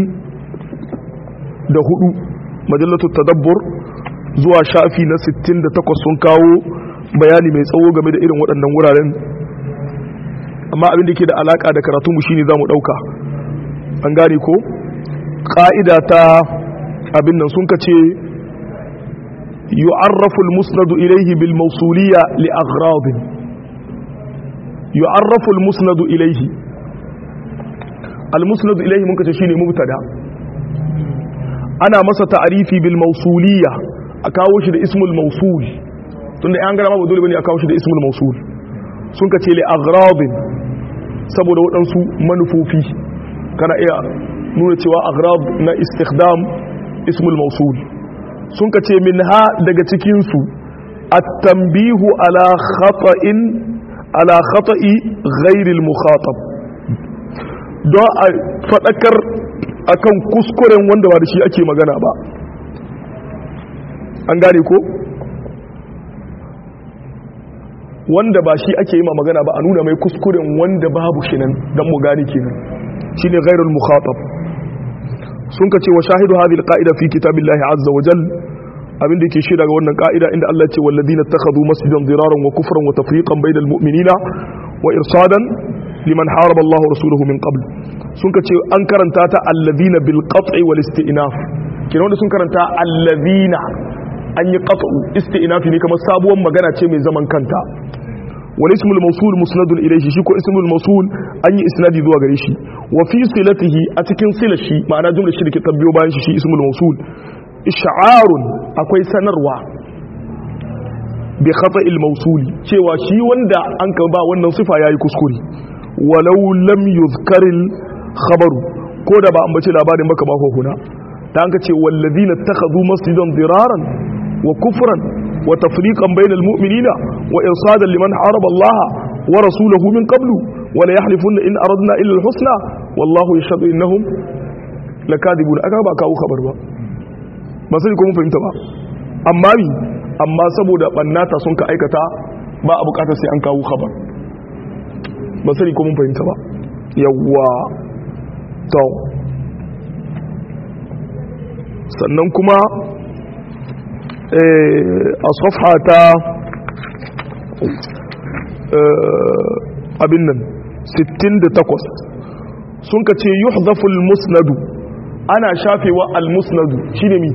64 majallatu tadabbur zuwa shafi na 68 sun kawo bayani mai tsawo game da irin waɗannan wuraren amma abin da ke da alaka da karatunmu shine zamu dauka an gane ko ƙa'ida ta abin nan sun kace yu'arrafu al-musnadu ilayhi bil mawsuliyya li aghrad yu'arrafu al-musnadu ilayhi al-musnadu ilayhi mun kace shine mubtada ana masa ta'arifi bil mawsuliyya a kawo shi da ismul mawsul tunda an gara ba dole bane a kawo shi da ismul mawsul sun ka ce li aghrabin saboda waɗansu manufofi kana iya nuna cewa aghrab na istikhdam ismul mawsul sun ka ce minha daga cikin su at-tanbihu ala khata'in ala khata'i ghairil mukhatab don a fadakar akan kuskuren wanda ba da shi ake magana ba an gane ko wanda ba shi ake yi ma magana ba a nuna mai kuskuren wanda babu shi nan don mu gane kenan shine ghairul mukhatab sun ka ce wa shahidu hadhihi alqa'ida fi kitabillahi azza wa jal abin da yake shaida ga wannan ka'ida inda Allah ya ce walladina takhadhu masjidan diraran wa kufran wa tafriqan bainal mu'minina wa irsadan liman haraba Allah wa rasuluhu min qabl sun ka ce an karanta ta alladina bil qat'i wal isti'naf kina wanda sun karanta alladina an yi qat'u isti'nafi ne kamar sabuwar magana ce mai zaman kanta wal ismul mawsul musnadun ilayhi shi ko ismul mawsul an yi isnadi zuwa gare shi wa fi silatihi a cikin silashi ma'ana jumlar shi da ke tabbiyo bayan shi shi ismul mawsul ish'arun akwai sanarwa bi khata'il mawsuli cewa shi wanda an ka ba wannan sifa yayi kuskure walau lam yuzkaril khabaru ko da ba an bace labarin baka ba huna ta an ka ce wallazina takhadhu masjidan diraran wa kufran wa tafriqan bainal mu'minina wa irsadan liman haraba Allah wa rasulahu min qablu wa la yahlifuna in aradna illa al-husna wallahu yashhadu innahum lakadibun aka ba kawo khabar ba ba sai ko mun fahimta ba amma mi amma saboda bannata sun ka aikata ba a bukatar sai an kawo khabar ba sai ko mun fahimta ba yawwa to sannan kuma a safha ta abin nan 68 sun ka ce yuhzaful musnadu ana shafewa al-musnadu shine mi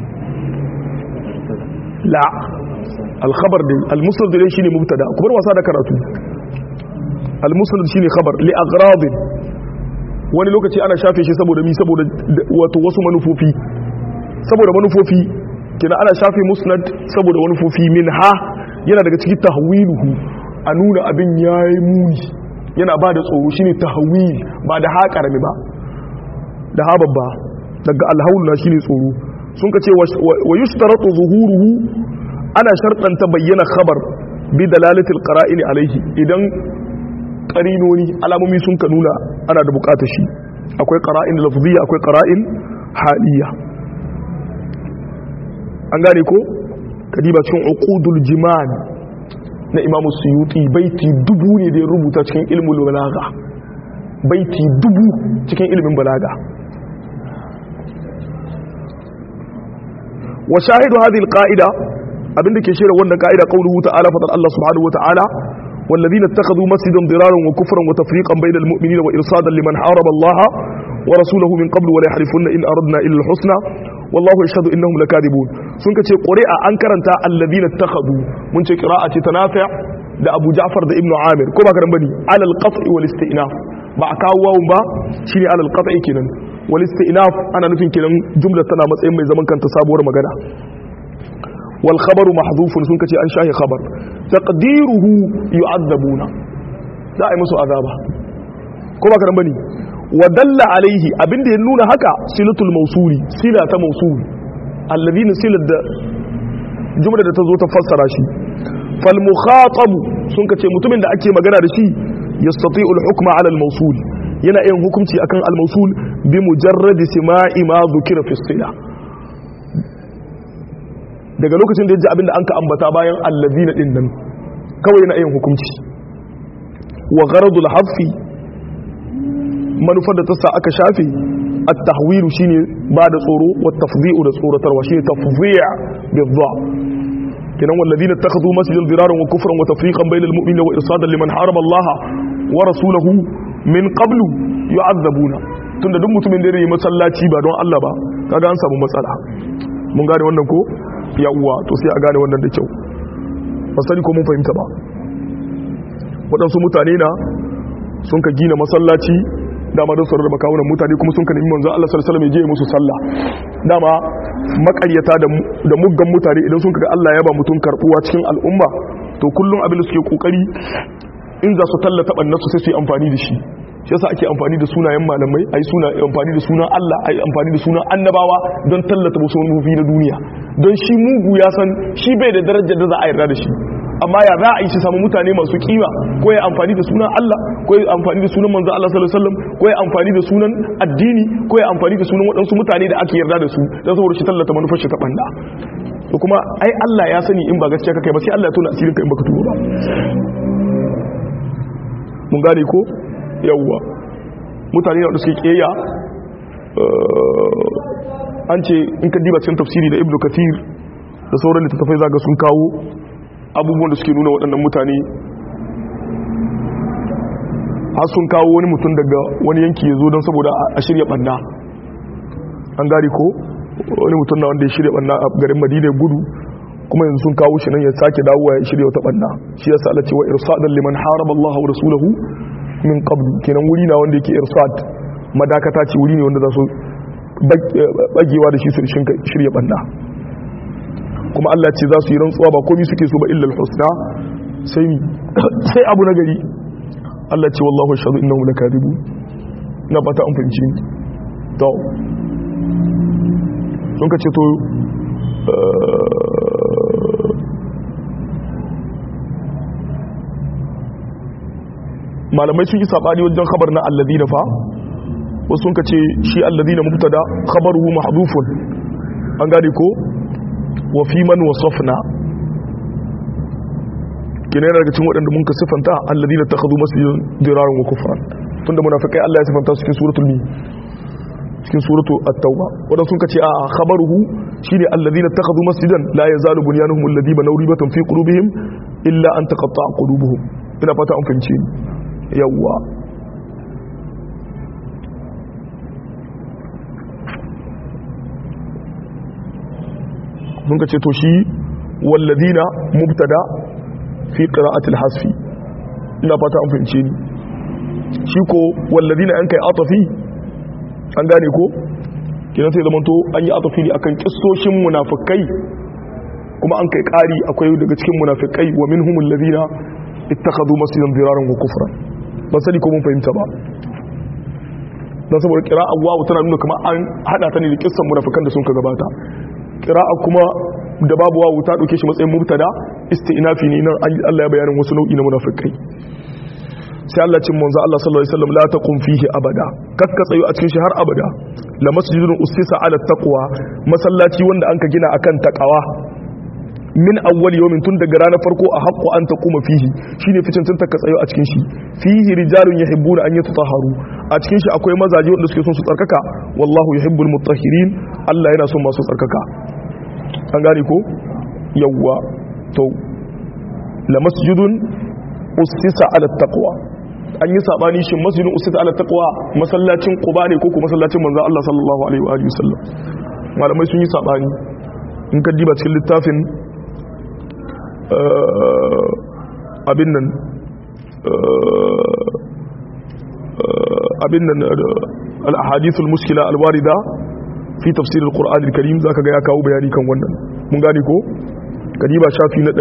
la al-khabar din al-musnad din shine mubtada kuma wasa da karatu al-musnad shine khabar li aghrad wani lokaci ana shafe shi saboda mi saboda wato wasu manufofi saboda manufofi kina ana shafe musnad saboda manufofi min ha yana daga cikin tahwiluhu a nuna abin yayi muni yana ba da tsoro shine tahwil ba da ha karami ba da ha babba daga alhaul na shine tsoro sun ka ce wa yushtaratu zuhuruhu ana shartanta bayyana khabar bi dalalatil qara'in alaihi idan qarinoni alamomi sun ka nuna ana da bukatar shi akwai qara'in lafziyya akwai qara'in haliyya an gane ko kadiba cikin uqudul jiman na imamu suyuti baiti dubu ne da ya rubuta cikin ilmul balaga baiti dubu cikin ilimin balaga wa shahidu hadhihi alqa'ida abinda ke shirya wannan ka'ida qauluhu ta'ala fa Allah subhanahu wa ta'ala والذين اتخذوا مسجدا ضرارا وكفرا وتفريقا بين المؤمنين وإرصادا لمن حارب الله ورسوله من قبل ولا يحلفن إن أردنا إلا الحسنى والله يشهد إنهم لكاذبون سنك تي قرئ أنكرنتا الذين اتخذوا من تي قراءة تنافع da Abu Ja'far da Ibn Amir ko ba karan bane alal qat'i wal istinaf ba a kawo wawun ba shine alal qat'i kenan wal istinaf ana nufin kenan jumla tana matsayin mai zaman kanta sabuwar magana wal khabaru mahdhufun sun kace an shahi khabar taqdiruhu yu'adzabuna za a yi musu azaba ko ba karan bane wa dalla alaihi abinda ya nuna haka silatul mausuli sila ta mausul alladhina silat da jumla da ta zo ta fassara shi fal mukhatab sun kace mutumin da ake magana da shi yastati'u al hukma ala al mausul yana yin hukunci akan al mausul bi mujarrad sima'i ma dhukira fi sila daga lokacin da ya ji abinda an ka ambata bayan alladhina din nan kawai yana yin hukunci wa gharadul hafi manufar da ta sa aka shafe at-tahwilu shine ba da tsoro wa tafdhi'u da tsoratarwa shine tafdhi' bi-dha kinan walladhina ittakhadhu masjidan diraran wa kufran wa tafriqan bainal mu'minina wa irsadan liman haraba Allah wa rasulahu min qablu yu'adzabuna tunda duk mutumin da yayi masallaci ba don Allah ba kaga an samu matsala mun gane wannan ko yawwa to sai a gane wannan da kyau ba sani ko mun fahimta ba waɗansu mutane na sun ka gina masallaci dama don su rarraba kawunan mutane kuma sun ka nemi manzo Allah sallallahu alaihi wasallam ya je musu sallah dama makaryata da muggan mutane idan sun kaga Allah ya ba mutum karbuwa cikin al'umma to kullum abin da suke kokari in za su tallata bannasu sai su yi amfani da shi shi yasa ake amfani da sunayen malamai ayi suna amfani da sunan Allah ayi amfani da sunan annabawa don tallata wasu manufofi na duniya don shi mugu ya san shi bai da darajar da za a yarda da shi amma ya za a yi shi samu mutane masu kima ko ya amfani da sunan Allah ko ya amfani da sunan manzo Allah sallallahu alaihi wasallam ko ya amfani da sunan addini ko ya amfani da sunan waɗansu mutane da ake yarda da su don saboda shi tallata manufar shi ta banda to kuma ai Allah ya sani in ba gaskiya kake ba sai Allah ya tona asirin ka in baka tuba ba mun gane ko yawwa mutane da suke kiyaya an ce in ka diba cikin tafsiri da ibnu kathir da sauran littattafai zaga sun kawo abubuwan da suke nuna waɗannan mutane har sun kawo wani mutum daga wani yanki ya zo don saboda a shirya ɓanna an gari ko wani mutum na wanda ya shirya ɓanna a garin madina gudu kuma yanzu sun kawo shi nan ya sake dawowa ya shirya wata ɓanna shi ya sa'ala cewa irsadan liman haraba Allah wa rasulahu min qablu kenan wuri na wanda yake irsad madakata ce wuri ne wanda za su bagewa da shi su shirya ɓanna kuma Allah ce za su yi rantsuwa ba komai suke so ba illal husna sai ni sai abu na gari Allah ce wallahu ashhadu innahu lakadibu na bata an fahimci to sun ka ce to malamai sun yi sabani wajen khabar na alladina fa wasu sun ce shi alladina mubtada khabaruhu mahdhufun an gane ko wa fi man wasafna kina yana daga cikin waɗanda mun ka sifanta alladina takhadhu masjidan diraran wa kufran tunda munafikai Allah ya sifanta su cikin suratul mi cikin suratu at-tauba wadan sun kace a khabaruhu shine alladhina takhadhu masjidan la yazalu bunyanuhum alladhi banaw ribatan fi qulubihim illa an taqatta'a qulubuhum ina fata an fahimce ni yawa mun kace to shi walladhina mubtada fi qira'ati al-hasfi ina fata an fahimce ni shi ko walladhina an kai atafi an gane ko kenan sai zamanto an yi atafi ne akan kistoshin munafikai kuma an kai kari akwai daga cikin munafikai wa minhumul ladina ittakhadhu masjidan diraran wa kufran ban sani ko mun fahimta ba dan saboda qira'a wawu tana nuna kamar an hada ta ne da kissan munafikan da sun ka gabata qira'a kuma da babu wawu ta dauke shi matsayin mubtada isti'nafi ne nan Allah ya bayanin wasu nau'i na munafikai sai Allah cin manzo Allah sallallahu alaihi wasallam la taqum fihi abada kakka tsayo a cikin shi har abada la masjidun ustisa ala taqwa masallaci wanda anka gina akan taqwa min awwal yawmin tun daga ranar farko a haqqo an taquma fihi shine ficin tun ka tsayo a cikin shi fihi rijalun yuhibbuna an yatahharu a cikin shi akwai mazaje wanda suke son su tsarkaka wallahu yuhibbul mutahhirin Allah yana son masu tsarkaka an gane ko yawwa to la masjidun ustisa ala taqwa an yi sabani shin masjidin usita ala taqwa masallacin quba ne ko ko masallacin manzo Allah sallallahu alaihi wa alihi wasallam malamai sun yi sabani in ka diba cikin littafin abin nan abin nan al-ahadith al-mushkila al-warida fi tafsir al-Qur'an al-Karim zaka ga ya kawo bayani kan wannan mun gane ko kadiba shafi na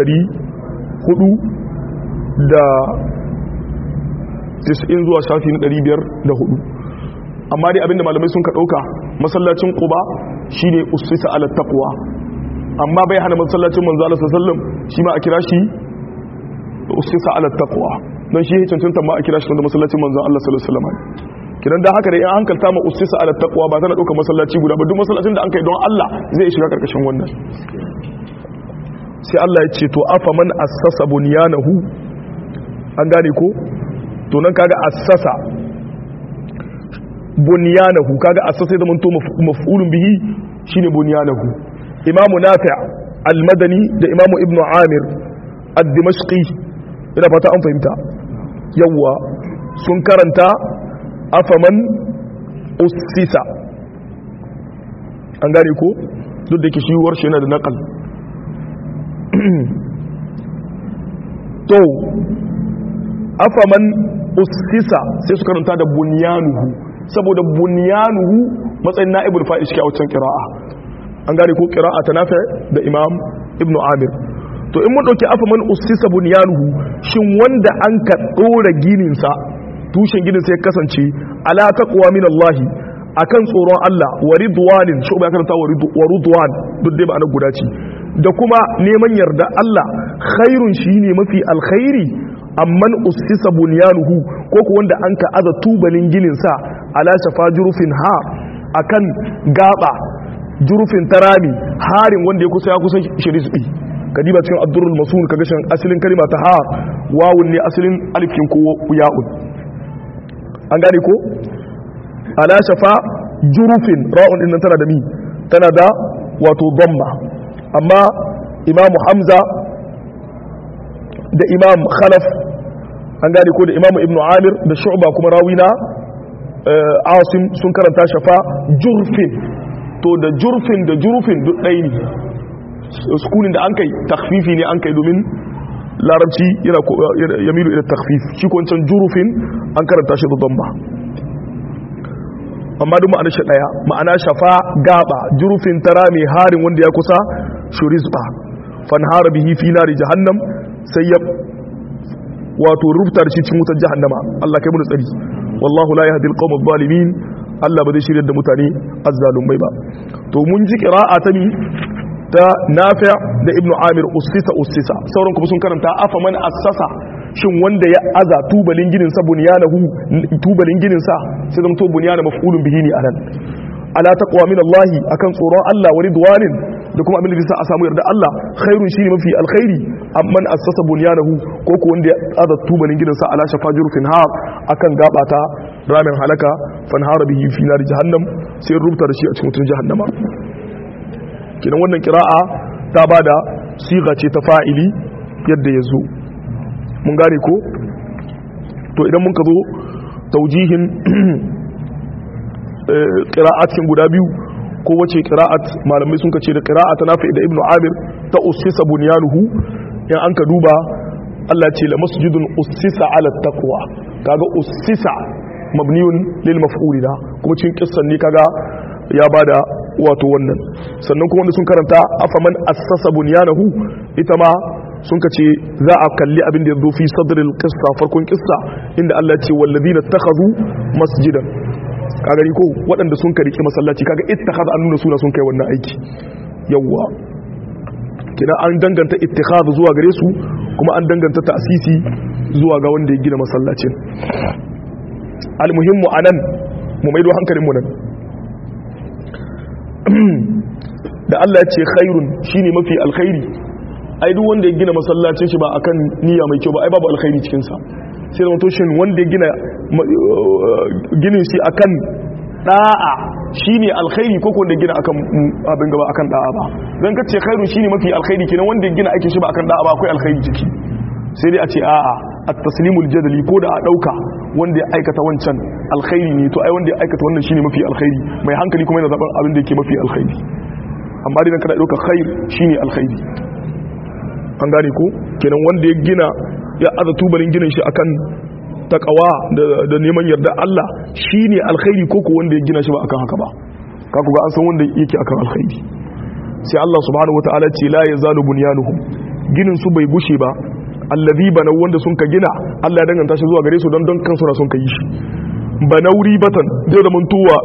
400 da 90 zuwa shafi na 504 amma dai abinda malamai sun ka dauka masallacin quba shine usisa ala taqwa amma bai hana masallacin manzo Allah sallallahu alaihi wasallam shi ma a kira shi usisa ala taqwa dan shi ya cancanta ma a kira shi da masallacin manzo Allah sallallahu alaihi wasallam kidan da haka da in hankalta ma usisa ala taqwa ba tana dauka masallaci guda ba duk masallacin da an kai don Allah zai shiga karkashin wannan sai Allah ya ce to afa man assasa bunyanahu an gane ko to nan kaga assasa bunyanahu kaga assasa da mun to maf'ulun bihi shine bunyanahu imam nafi' al-madani da imam ibnu amir ad-dimashqi ina fata an fahimta yawa sun karanta afaman ussisa an gane ko duk da ke shi warshe yana da naqal to afaman ussisa sai su karanta da bunyanuhu saboda bunyanuhu matsayin na'ibul fa'il shi a wancan qira'a an gane ko qira'a ta nafi da imam ibnu amir to in mun dauki afaman ussisa bunyanuhu shin wanda an ka dora ginin sa tushen ginin sai kasance ala taqwa min Allah akan tsoron Allah wa ridwanin shi ba karanta wa ridwan duk dai ba guda ce da kuma neman yarda Allah khairun shine mafi alkhairi amman ussisa bunyanuhu ko ko wanda an ka aza tubalin ginin sa ala shafa jurufin ha akan gaba jurufin tarami harin wanda ya kusa ya kusa shirisbi kadiba cikin abdurul masun kaga shan asalin kalima ta ha wawun ne asalin alifin ko ya'un an gane ko ala shafa jurufin ra'un din nan tana da mi tana da wato dhamma amma imamu hamza da imam khalaf an gane ko da imamu ibnu amir da shu'ba kuma rawina asim sun karanta shafa jurfin to da jurfin da jurufin duk ɗaya ne sukunin da an kai takfifi ne an kai domin larabci yana yamilu ila takfif shi ko wancan jurufin an karanta shi da damba amma duk ma'ana shi ɗaya ma'ana shafa gaba jurufin tara mai harin wanda ya kusa shurizba fanhara bihi fi nari jahannam sai ya wato rubuta da shi cikin wutar jahannama Allah kai mu tsari wallahu la yahdi alqawm adh-dhalimin Allah ba zai shirya da mutane azzalumai ba to mun ji qira'a ta mi ta Nafi' da Ibn Amir ussisa ussisa sauran kuma sun karanta afa man assasa shin wanda ya aza tubalin ginin sa bunyanahu tubalin ginin sa sai zama to bunyana maf'ulun bihi ne anan ala taqwa min Allah akan tsoron Allah wa ridwanin da kuma abin da zai sa a samu yarda Allah khairun shine mafi alkhairi amman assasa bunyanahu ko ko wanda ya aza tubalin ginin sa ala shafa jurfin har akan gabata ramin halaka fanhara bihi fi nar jahannam sai rubuta da shi a cikin wutar jahannama kidan wannan kira'a ta bada siga ce ta fa'ili yadda ya zo mun gane ko to idan mun ka zo taujihin ƙira'at cikin guda biyu ko wace ƙira'at malamai sun kace da ƙira'at na da ibnu amir ta usisa bunyanuhu in an ka duba Allah ce la masjidun usisa ala taqwa kaga usisa mabniyun lil maf'ul da kuma cikin kissan ne kaga ya bada wato wannan sannan kuma wanda sun karanta afaman assasa bunyanahu ita ma sun ka ce za a kalli abin da ya zo fi sadril qissa farkon qissa inda Allah ce walladina takhadhu masjidan ka gani ko waɗanda sun kariki masallaci kaga ittakhadha an nuna suna sun kai wannan aiki yawwa kina an danganta ittikhadha zuwa gare su kuma an danganta ta'sisi zuwa ga wanda ya gina masallacin almuhimmu anan mu maido hankalin mu nan da Allah ya ce khairun shine mafi alkhairi ai duk wanda ya gina masallacin shi ba akan niyya mai kyau ba ai babu alkhairi cikin sa sai da wato shin wanda ya gina ginin shi akan da'a shine alkhairi ko wanda ya gina akan abin gaba akan da'a ba dan ka ce khairun shine mafi alkhairi kenan wanda ya gina aikin shi ba akan da'a ba akwai alkhairi ciki sai dai a ce a'a at-taslimul jadali ko da a dauka wanda ya aikata wancan alkhairi ne to ai wanda ya aikata wannan shine mafi alkhairi mai hankali kuma yana zaben abin da yake mafi alkhairi amma dai kada dauka khair shine alkhairi an gane ko kenan wanda ya gina ya aza tubalin ginin shi akan takawa da neman yarda Allah shine alkhairi ko ko wanda ya gina shi ba akan haka ba ka ku ga an san wanda yake akan alkhairi sai Allah subhanahu wataala ce la yazalu bunyanuhum ginin su bai gushe ba allazi bana wanda sun ka gina Allah ya danganta shi zuwa gare su don don kansu na sun ka yi shi banauri batan zai da mantuwa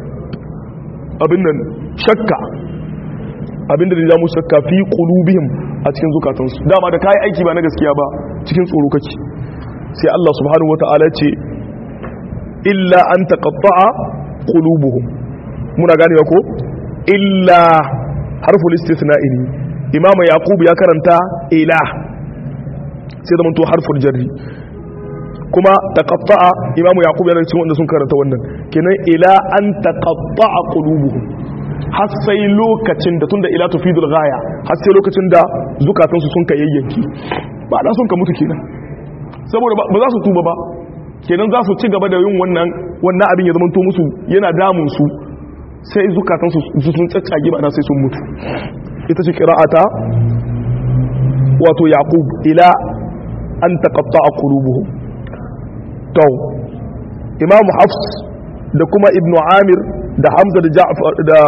abin nan shakka abinda da mu shakka fi qulubihim a cikin zukatansu dama da kai aiki ba na gaskiya ba cikin tsoro kake sai Allah subhanahu wataala ce illa an taqatta'a qulubuhum muna ganewa ko illa harful istisna'i ne imamu yaqub ya karanta ila sai da manto harful jarri kuma taqatta'a imamu yaqub yana cikin wanda sun karanta wannan kenan ila an taqatta'a qulubuhum har sai lokacin da tunda ila tufidul ghaya har sai lokacin da zukatansu sun ka yayyanki ba da sun ka mutu kenan saboda ba za su tuba ba kenan za su ci gaba da yin wannan wannan abin ya zamanto musu yana damun su sai zukatansu sun tsaccage ba da sai sun mutu ita ce qira'ata wato yaqub ila an taqatta'a qulubuhum to imam hafs da kuma ibnu amir da hamza da ja'far da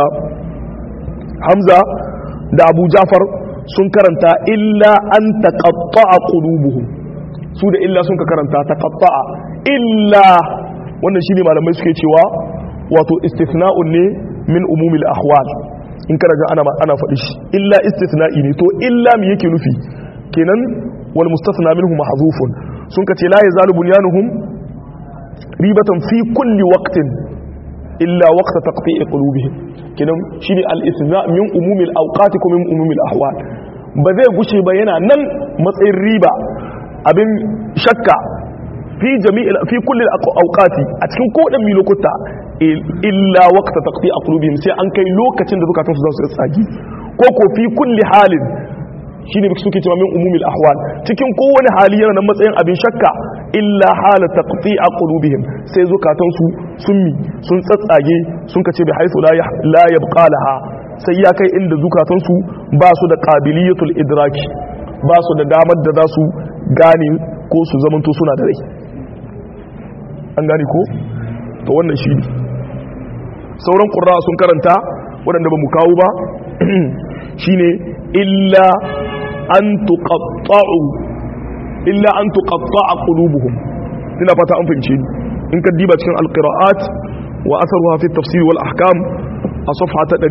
hamza da abu ja'far sun karanta illa an taqatta'a qulubuhum su da illa sun ka karanta taqatta'a illa wannan shine malamai suke cewa wato istithna'un ne min umumil ahwal in kana ga ana ana faɗi shi illa istithna'i ne to illa me yake nufi kenan wal mustathna minhu mahzufun sun ka ce la yazalu bunyanuhum ribatan fi kulli waqtin illa waqta taqti'i qulubihim kidan shine al-istithna min umumil awqati ko min umumil ahwal ba zai gushe ba yana nan matsayin riba abin shakka fi jami'il fi kulli awqati a cikin kodan mi lokuta illa waqta taqti'i qulubihim sai an kai lokacin da zukatan su za su tsagi ko ko fi kulli halin shine suke cewa min umumil ahwal cikin kowane hali yana nan matsayin abin shakka illa hala taqti'a qulubihim sai zukatan su sun mi sun tsatsage sun kace bi haythu la yabqa laha sai ya kai inda zukatan su ba su da qabiliyatul idraki ba su da damar da za su gane ko su zamanto suna da rai an gane ko to wannan shi ne sauran qurra sun karanta waɗanda ba mu kawo ba shine illa an tuqatta'u illa an tuqatta'a qulubuhum ina fata an fahimce ni in ka diba cikin alqira'at wa atharuha fi tafsir wal ahkam a safha ta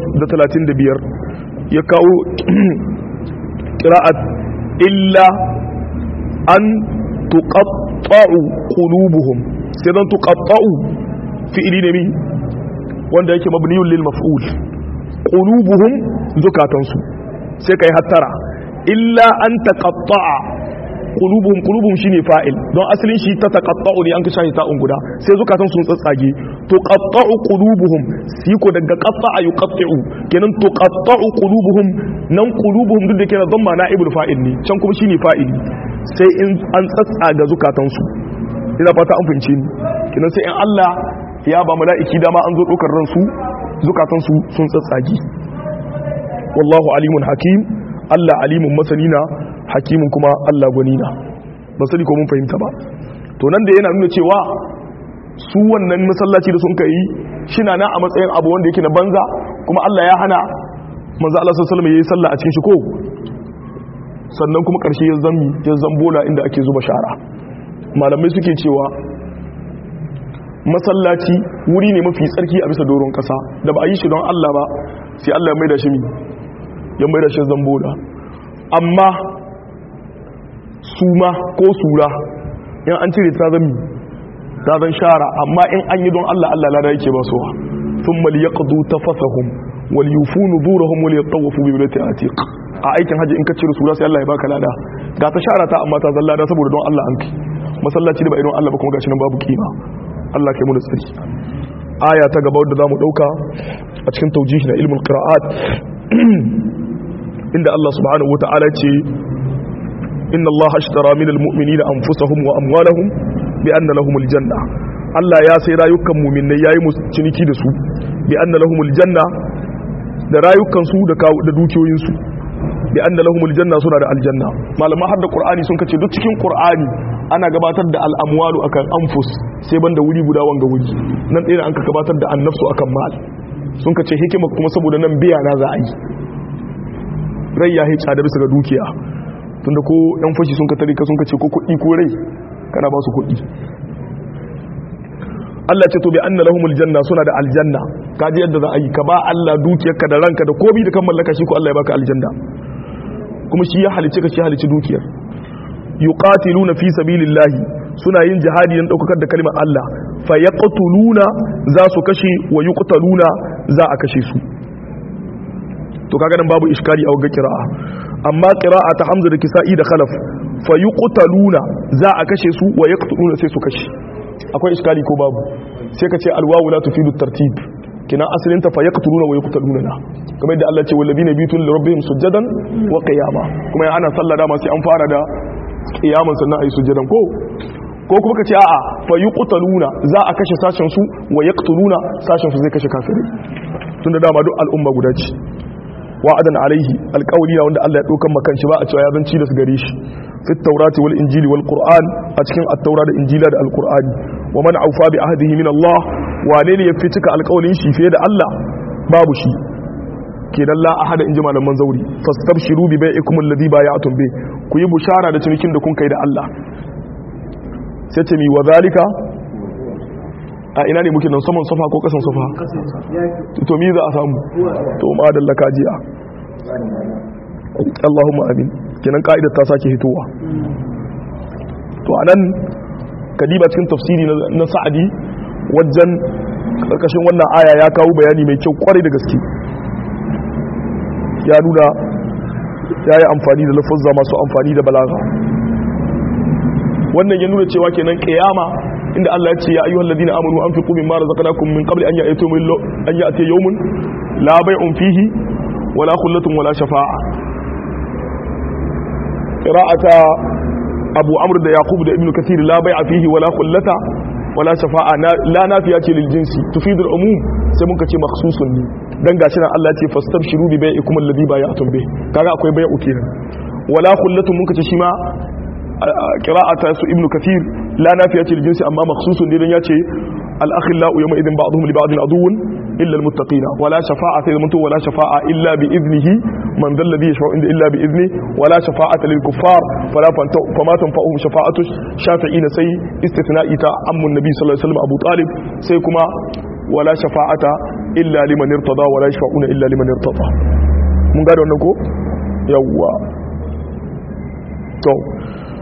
835 ya kawo qira'at illa an tuqatta'u qulubuhum sai dan tuqatta'u fi'ili ne mi wanda yake mabniyun lil maf'ul qulubuhum zukatansu sai kai hattara illa an taqatta'a qulubuhum qulubuhum shine fa'il don asalin shi ta taqatta'u ne an kashe ta guda sai zukatan sun tsatsage to qatta'u qulubuhum shi ko daga qatta'a yuqatti'u kenan to qatta'u qulubuhum nan qulubuhum duk da kenan dhamma na'ibul fa'il ne can kuma shine fa'ili sai in an tsatsaga zukatan su ina fata an fahimce ni kenan sai in Allah ya ba mala'iki dama an zo dokar ransu zukatan su sun tsatsage wallahu alimun hakim Allah alimun masanina hakimin kuma Allah gwanina ba sani ko mun fahimta ba to nan da yana nuna cewa su wannan masallaci da sun kai shi na a matsayin abu wanda yake na banza kuma Allah ya hana manzo Allah sallallahu alaihi wasallam yayi sallah a cikin shi ko sannan kuma karshe ya zammi ya zambola inda ake zuba shara malamai suke cewa masallaci wuri ne mafi tsarki a bisa doron kasa da ba a yi shi don Allah ba sai Allah ya maida shi ya maida shi zambola amma suma ko sura in an cire ta zami ta zan shara amma in an yi don Allah Allah lada yake ba suwa sun mali ya ƙadu ta fasahun wal yufu nuzurahum wal yatawafu bi bilati atiq a aikin haji in ka cire sura sai Allah ya baka lada ga ta shara ta amma ta zan lada saboda don Allah an kai masallaci da ba idan Allah ba kuma gashi nan babu kima Allah kai mu da tsari aya ta gaba wadda zamu dauka a cikin tawjih na ilmul qira'at inda Allah subhanahu wataala ce inna Allah ashtara minal mu'minina anfusahum wa amwalahum bi anna lahumul janna Allah ya sai rayukan mu'minai yayi musu ciniki da su bi anna lahumul janna da rayukan su da da dukiyoyin su bi anna lahumul janna suna da aljanna malama har da qur'ani sun kace duk cikin qur'ani ana gabatar da al'amwalu akan anfus sai banda wuri guda wanga wuri nan ɗaya an ka gabatar da annafsu akan mal sun kace hikima kuma saboda nan biya na za a yi rai ya hica da bisa ga dukiya tunda ko yan fashi sun ka tare ka sun ka ce ko kuɗi ko rai kana ba su kuɗi Allah ce to bi anna lahumul janna suna da aljanna kaji yadda za a yi ka ba Allah dukiyarka da ranka da komai da kan mallaka shi ko Allah ya baka aljanna kuma shi ya halice ka shi ya halice dukiyar yuqatiluna fi sabilillahi suna yin jihadi don daukar da kalmar Allah fa yaqtuluna za su kashe wa yuqtaluna za a kashe su to kaga nan babu iskari a wagga qira'a amma qira'a ta hamza da kisa'i da khalaf fa yuqtaluna za a kashe su wa yaqtuluna sai su kashe akwai iskali ko babu sai ka ce alwawu la tufidu tartib kina asalin ta fa yaqtuluna wa yuqtaluna na kamar yadda Allah ce walladina bitul rabbihim sujadan wa qiyama kuma ya ana sallah dama sai an fara da qiyaman sannan ayi sujadan ko ko kuma ka ce a'a fa yuqtaluna za a kashe sashen su wa yaqtuluna sashen su zai kashe kafirai tunda dama duk al'umma guda ce wa'adan alaihi alƙawli na wanda Allah ya ɗaukan makan shi ba a cewa ya zanci da su gare shi fi taurati wal injili wal qur'an a cikin at-taura da injila da al-qur'ani wa man aufa bi ahdihi min Allah wane ne ya fi cika alƙawlin shi fiye da Allah babu shi kenan la ahada inji malaman zauri fastabshiru bi bai'ikum alladhi bay'atum bi ku yi bushara da cinikin da kun kai da Allah sai ce mi wa zalika a ina ne muke nan saman safa ko kasan safa to mi za a samu to ma da lakajiya Allahumma amin kenan ka'idar ta sake hitowa to anan kadiba cikin tafsiri na sa'adi wajen karkashin wannan aya ya kawo bayani mai kyau kwarai da gaske ya nuna ya yi amfani da lafazza masu amfani da balaga wannan ya nuna cewa kenan kiyama inda Allah ya ce ya ayyuhal ladina amanu anfiqu mimma razaqnakum min qabli an ya'ti yawmun an ya'ti yawmun la bay'un fihi wala khullatun wala shafa'a qira'ata Abu Amr da Yaqub da Ibn Kathir la bay'a fihi wala khullata wala shafa'a la nafiya ce lil jinsi tufidul umum sai mun kace makhsusun ne dan gashi nan Allah ya ce fastabshiru bi bai'ikum alladhi bay'atum bih kaga akwai bai'u kenan wala khullatun mun kace shi ma qira'ata su ibnu kathir la nafiya ce jinsi amma makhsusun ne dan yace al akhillau yawma idin ba'dhum li ba'din aduwwun illa al muttaqina wala shafa'a sai zamanto wala shafa'a illa bi idnihi man dhal ladhi yashfa'u inda illa bi idni wala shafa'ata lil kuffar fala fama tanfa'uhum shafa'atu shafi'ina sai istithna'i ta ammun nabi sallallahu alaihi wasallam abu talib sai kuma wala shafa'ata illa liman irtada wala yashfa'una illa liman irtada mun gane wannan ko yawwa to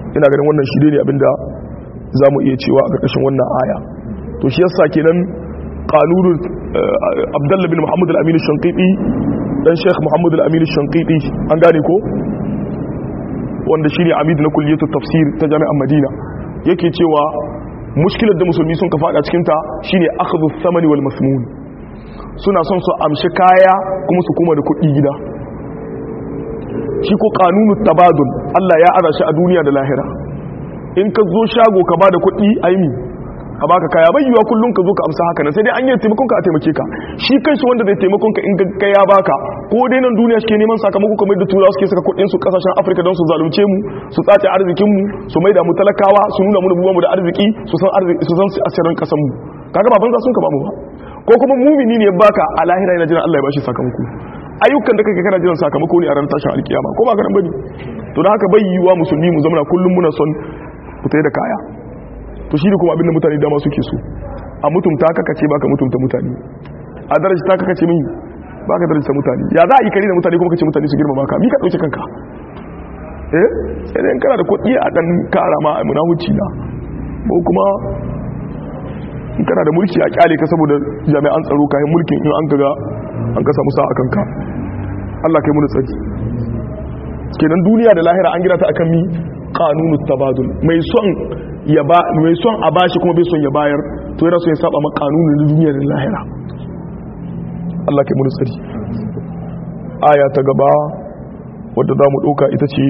ina ganin wannan shi ne abinda za mu iya cewa a ƙarƙashin wannan aya to shi yasa kenan qanunin abdullah bin muhammad al-amin shanqiti dan sheikh muhammad al-amin shanqiti an gane ko wanda shine amid na kulliyatu tafsir ta jami'an madina yake cewa mushkilar da musulmi sun ka fada cikin ta shine akhdhu thamani wal masmun suna son su amshi kaya kuma su kuma da kuɗi gida shi ko kanunu tabadul Allah ya ara shi a duniya da lahira in ka zo shago ka bada kuɗi aimi a baka kaya bai yiwa kullum ka zo ka amsa haka nan sai dai an yi taimakon ka a taimake ka shi kanshi wanda zai taimakon ka in ka ya baka ko dai nan duniya suke neman sakamako kamar da turawa suke saka kuɗin su kasashen Afirka don su zalunce mu su tsace arzikin mu su maida mu talakawa su nuna mu mu da arziki su san arziki su san asirin kasan mu kaga ba banza sun ka ba mu ba ko kuma mumini ne baka a lahira yana jiran Allah ya bashi sakamako ayyukan da kake kana jiran sakamako ne a ran tashin alkiyama ko ba ka nan bane to da haka bai yiwa musulmi mu zama kullum muna son fitai da kaya to shi ne kuma abinda mutane dama suke so a mutumta kaka ce baka mutumta mutane a daraja ta kaka ce min baka daraja mutane ya za a yi kare da mutane kuma kace mutane su girma maka mi ka dauke kanka eh sai dai kana da kuɗi a dan kara ma a munahuci na ko kuma in kana da mulki a kyale ka saboda jami'an tsaro kayan mulkin in an kaga an ka samu sa'a kanka Allah kai mu tsari kenan duniya da lahira an gina ta akan mi kanunu tabadul mai son ya ba mai son a bashi kuma bai son ya bayar to yana son ya saba ma kanunin duniya da lahira Allah kai mu tsari aya ta gaba wadda za mu ɗauka ita ce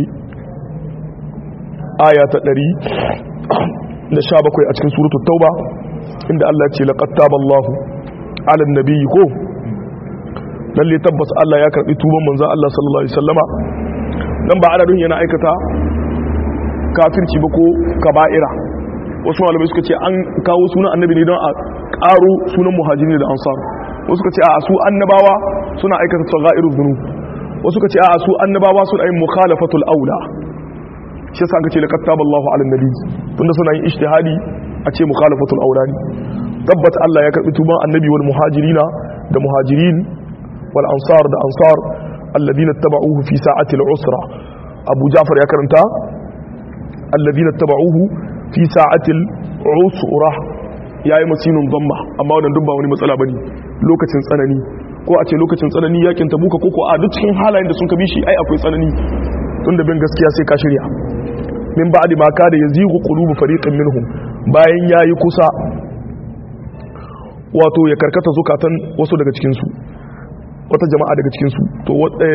aya ta ɗari da sha bakwai a cikin suratul tauba inda Allah ce laqad taballahu ala nabiyyi ko lalle tabbas Allah ya karbi tuban manzo Allah sallallahu alaihi wasallama dan ba ana yana aikata kafirci ba ko kaba'ira wasu malamai suka ce an kawo sunan annabi ne don a karo sunan muhajirin da ansar wasu suka ce a su annabawa suna aikata tsagha'irul dhunub wasu suka ce a su annabawa suna yin mukhalafatul aula shi yasa aka ce laqad taballahu ala nabi tunda suna yin ijtihadi a ce mukhalafatul aula ne tabbat Allah ya karbi tuban annabi wal muhajirina da muhajirin wal ansar da ansar alladhina tabauhu fi sa'ati al usra abu ja'far ya karanta alladhina tabauhu fi sa'ati al usra yayi masinin dhamma amma wannan duk ba wani matsala bane lokacin tsanani ko a ce lokacin tsanani yakin tabuka ko ko a duk cikin halayen da sun kabi shi ai akwai tsanani tunda bin gaskiya sai ka shirya min ba'di ma kada yazigu qulubu fariqin minhum bayan yayi kusa wato ya karkata zukatan wasu daga cikin su wata jama'a daga cikin su to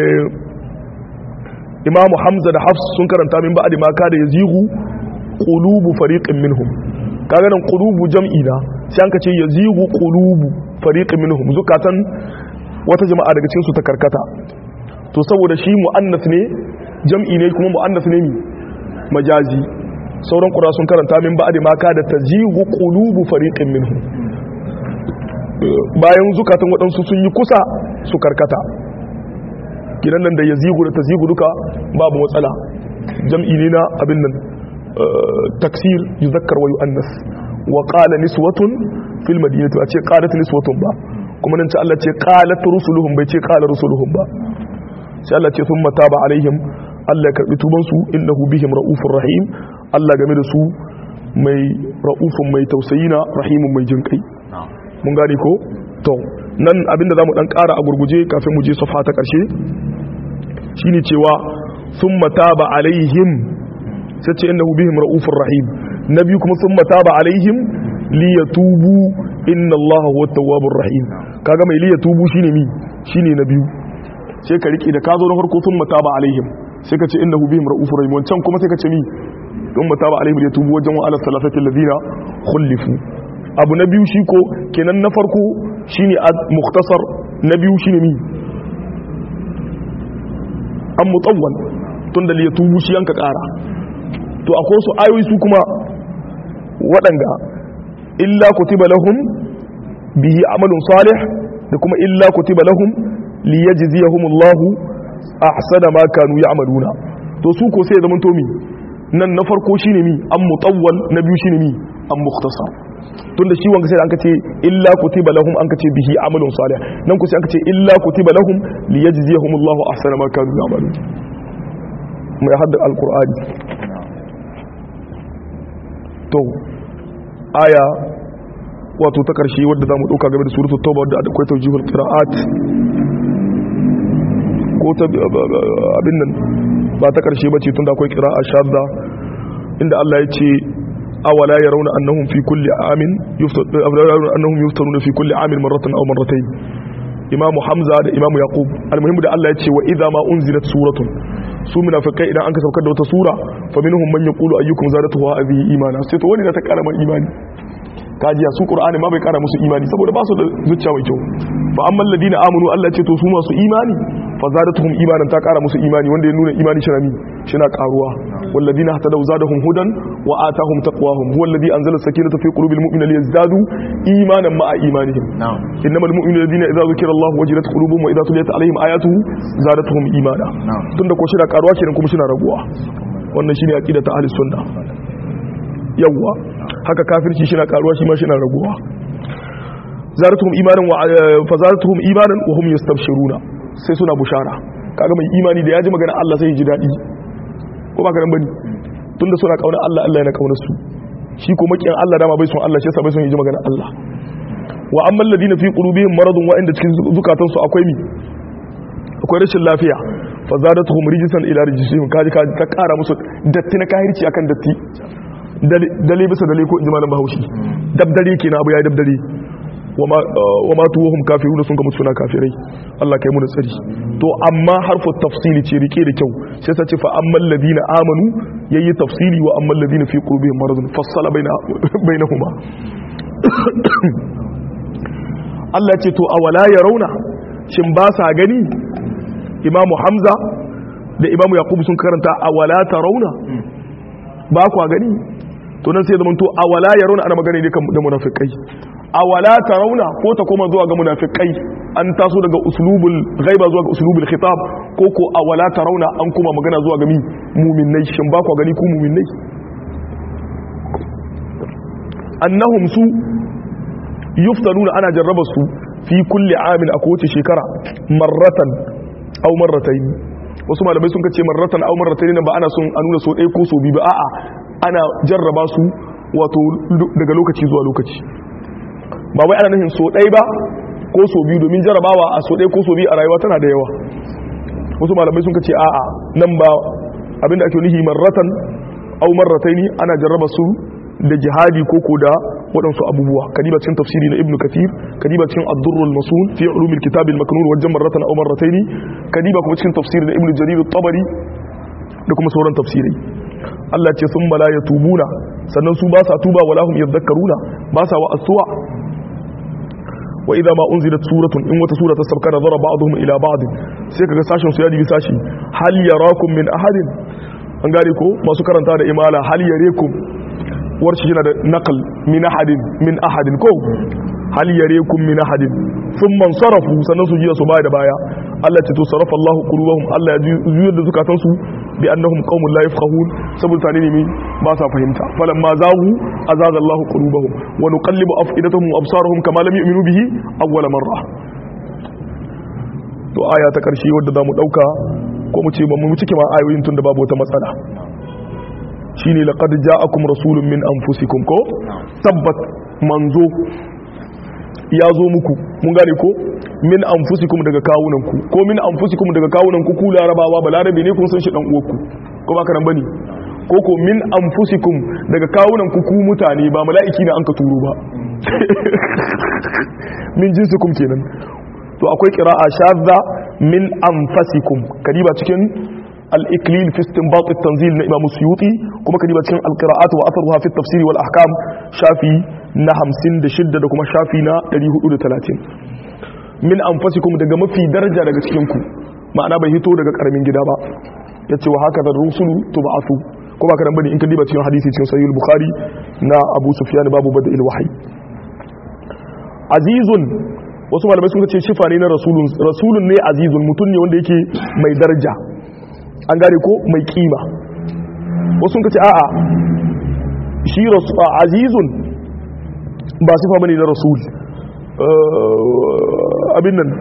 Imam Hamza da Hafs sun karanta min ba'di ma kada yazigu qulubu fariqin minhum kaga nan qulubu jam'i da sai an kace yazigu qulubu fariqin minhum zukatan wata jama'a daga cikin su ta karkata to saboda shi muannas ne jam'i ne kuma muannas ne mi majazi sauran ƙura sun karanta min ba'adi ma ka da ta zigu ƙulubu fariƙin minhu bayan zukatan waɗansu sun yi kusa su karkata gidan nan da ya zigu da ta zigu duka babu matsala jam'i ne na abin nan taksir yi zakkar wa yu'annas wa ƙala niswatun fil madinatu a ce ƙalat niswatun ba kuma nan ce Allah ce ƙalat rusuluhum bai ce ƙala rusuluhum ba sai Allah ce sun mata ba alaihim Allah ya karɓi tubansu innahu bihim ra'ufur rahim Allah game da su mai ra'ufun mai tausayi na rahimun mai jin kai mun gane ko to nan abinda zamu dan ƙara a gurguje kafin mu je safa ta ƙarshe shine cewa thumma taba alaihim sai ce innahu bihim ra'ufur rahim nabi kuma thumma taba alaihim liyatubu inna Allah huwa tawwabur rahim kaga mai liyatubu shine mi shine na biyu sai ka rike da ka zo na farko thumma taba alaihim sai ka ce innahu bihim ra'ufur rahim wancan kuma sai ka ce mi don mata ba alaihim yatubu wajen wa ala salasati alladhina khulifu abu na biyu shi ko kenan na farko shine mukhtasar na biyu shine mi an mutawwal tun da yatubu shi yanka kara to akwai su ayoyi su kuma waɗanda illa kutiba lahum bihi amalun salih da kuma illa kutiba lahum liyajziyahumullahu ahsana ma kanu ya'maluna to su ko sai zaman to mi nan na farko shine mi an mutawwal na biyu shine mi an mukhtasar tunda shi wanga sai an kace illa kutiba lahum an kace bihi amalun salih nan ku sai an kace illa kutiba lahum liyajziyahumullahu ahsana ma kanu ya'malun mai hadda alqur'ani to aya wato ta karshe wadda zamu dauka game da suratul tauba wadda akwai tawjihul qira'at ko ta abin nan ba ta karshe bace tunda akwai qira'a shadda inda Allah ya ce awala yarawna annahum fi kulli amin yuftaruna annahum yuftaruna fi kulli amin marratan aw marratayn imamu hamza da imamu yaqub almuhimmu da Allah ya ce wa idza ma unzilat suratun su munafikai idan an ka saukar da wata sura fa minhum man yaqulu ayyukum zadatuhu hadhihi imana sai to wani da ta kara man imani kajiya su qur'ani ma bai kara musu imani saboda ba su da zuciya mai kyau fa ammal ladina amanu Allah ce to su masu imani fa zadatuhum imanan ta kara musu imani wanda ya nuna imani shi na shi na karuwa والذين اهتدوا زادهم هدى وآتاهم تقواهم هو الذي أنزل السكينة في قلوب المؤمنين ليزدادوا إيمانا مع إيمانهم نعم إنما المؤمنون الذين إذا ذكر الله وجلت قلوبهم وإذا تليت عليهم آياته زادتهم إيمانا نعم. tunda ko shina karuwa kenan kuma shina raguwa wannan shine aqida ta ahli sunna yawa haka kafirci shina karuwa shi ma shina raguwa zaratuhum imanan wa fa zaratuhum imanan wa hum yastabshiruna sai suna bushara kaga mai imani da ya ji magana Allah sai ya ji dadi ko ba ka nan bane tunda suna kauna Allah Allah yana kauna su shi ko makiyan Allah dama bai son Allah shi yasa bai son ya ji magana Allah wa amma alladhina fi qulubihim maradun wa inda cikin zukatansu akwai mi akwai rashin lafiya fa zadatuhum rijsan ila rijsihim kaji kaji ta kara musu datti na kahirci akan datti dale bisa dale ko inji malam Bahaushe dabdare kenan abu yayi dabdare wama wama tuwahum kafirun sun ga mutuna kafirai Allah kai mu da tsari to amma harfu tafsili ce rike da kyau sai ta ce fa ammal ladina amanu yayi tafsili wa ammal ladina fi qulubihim maradun fassala baina bainahuma Allah ce to awala yarawna shin ba sa gani imamu hamza da imamu yakubu sun karanta awala tarawna ba kwa gani to nan sai zaman to awala yarawna ana magana ne kan da munafikai awala tarawna ko ta koma zuwa ga munafikai an taso daga uslubul ghaiba zuwa ga uslubul khitab ko ko awala tarawna an kuma magana zuwa ga mi mu'minnai shin ba kwa gani ku mu'minnai annahum su yuftanuna ana jarraba su fi kulli amin a kowace shekara marratan aw marratayn wasu malamai sun kace marratan aw marratayn ba ana son a nuna so ɗaya ko so biyu ba a'a ana jarraba su wato daga lokaci zuwa lokaci ba wai ana nufin so ɗaya ba ko so biyu domin jarrabawa a so ɗaya ko so biyu a rayuwa tana da yawa wasu malamai sun kace a'a nan ba abinda ake nufi marratan aw marratayn ana jarraba su da jihadi ko ko da waɗansu abubuwa kadiba cikin tafsiri na ibnu kathir kadiba cikin ad-durrul masun fi ulumil kitab al-maknun wajen marratan aw marrataini kadiba kuma cikin tafsiri na ibnu jarir at-tabari da kuma sauran tafsirai Allah ce sun la yatubuna sannan su ba sa tuba wala hum yadhakkaruna ba sa wa aswa wa idza ma unzilat suratun in wata sura ta sabka nazara ba'dhum ila ba'd sai kaga sashin su ya dibi sashi hal yarakum min ahadin an gane ko masu karanta da imala hal yarekum warshi yana da naqal min ahadin min ahadin ko hal yarekum min ahadin thumma sarafu sannan su jiya su baya da baya Allah ce to sarafa Allahu qulubahum Allah ya juyar da zukatan su bi annahum qaumun la yafqahun saboda tare ne ba sa fahimta falamma zahu azaza Allahu qulubahum wa nuqallibu afidatahum wa absarahum kama lam yu'minu bihi awwala marra to aya ta karshe wadda zamu dauka ko mu ce ba mu cike ma ayoyin tunda babu wata matsala shine laqad ja'akum rasulun min anfusikum ko tabbat manzo ya zo muku mun gane ko min anfusikum daga kawunanku ko min anfusikum daga kawunanku ku larabawa ba larabe ne kun san shi dan uwarku ko ba nan bane ko ko min anfusikum daga kawunanku ku mutane ba mala'iki ne an ka turo ba min jinsikum kenan to akwai qira'a shadda min anfasikum kadiba cikin الإكليل في استنباط التنزيل لإمام السيوطي كما كان يبقى القراءات وأثرها في التفسير والأحكام شافي نهم سند شدة كما شافي نا دريه أولى ثلاثين من أنفسكم دقا في درجة دقا سكينكم معنى بيهتو دقا كرمين جدابا يتي وهكذا الرسل تبعثوا كما كان بني إن كان يبقى حديثي في سيد البخاري نا أبو سفيان باب بدء الوحي عزيز wasu malamai sun ce shifa ne na rasulun rasulun ne azizun mutum ne wanda yake mai daraja an gane ko mai kima wasu ka ce a'a shi azizun ba sifa bane na rasul abin nan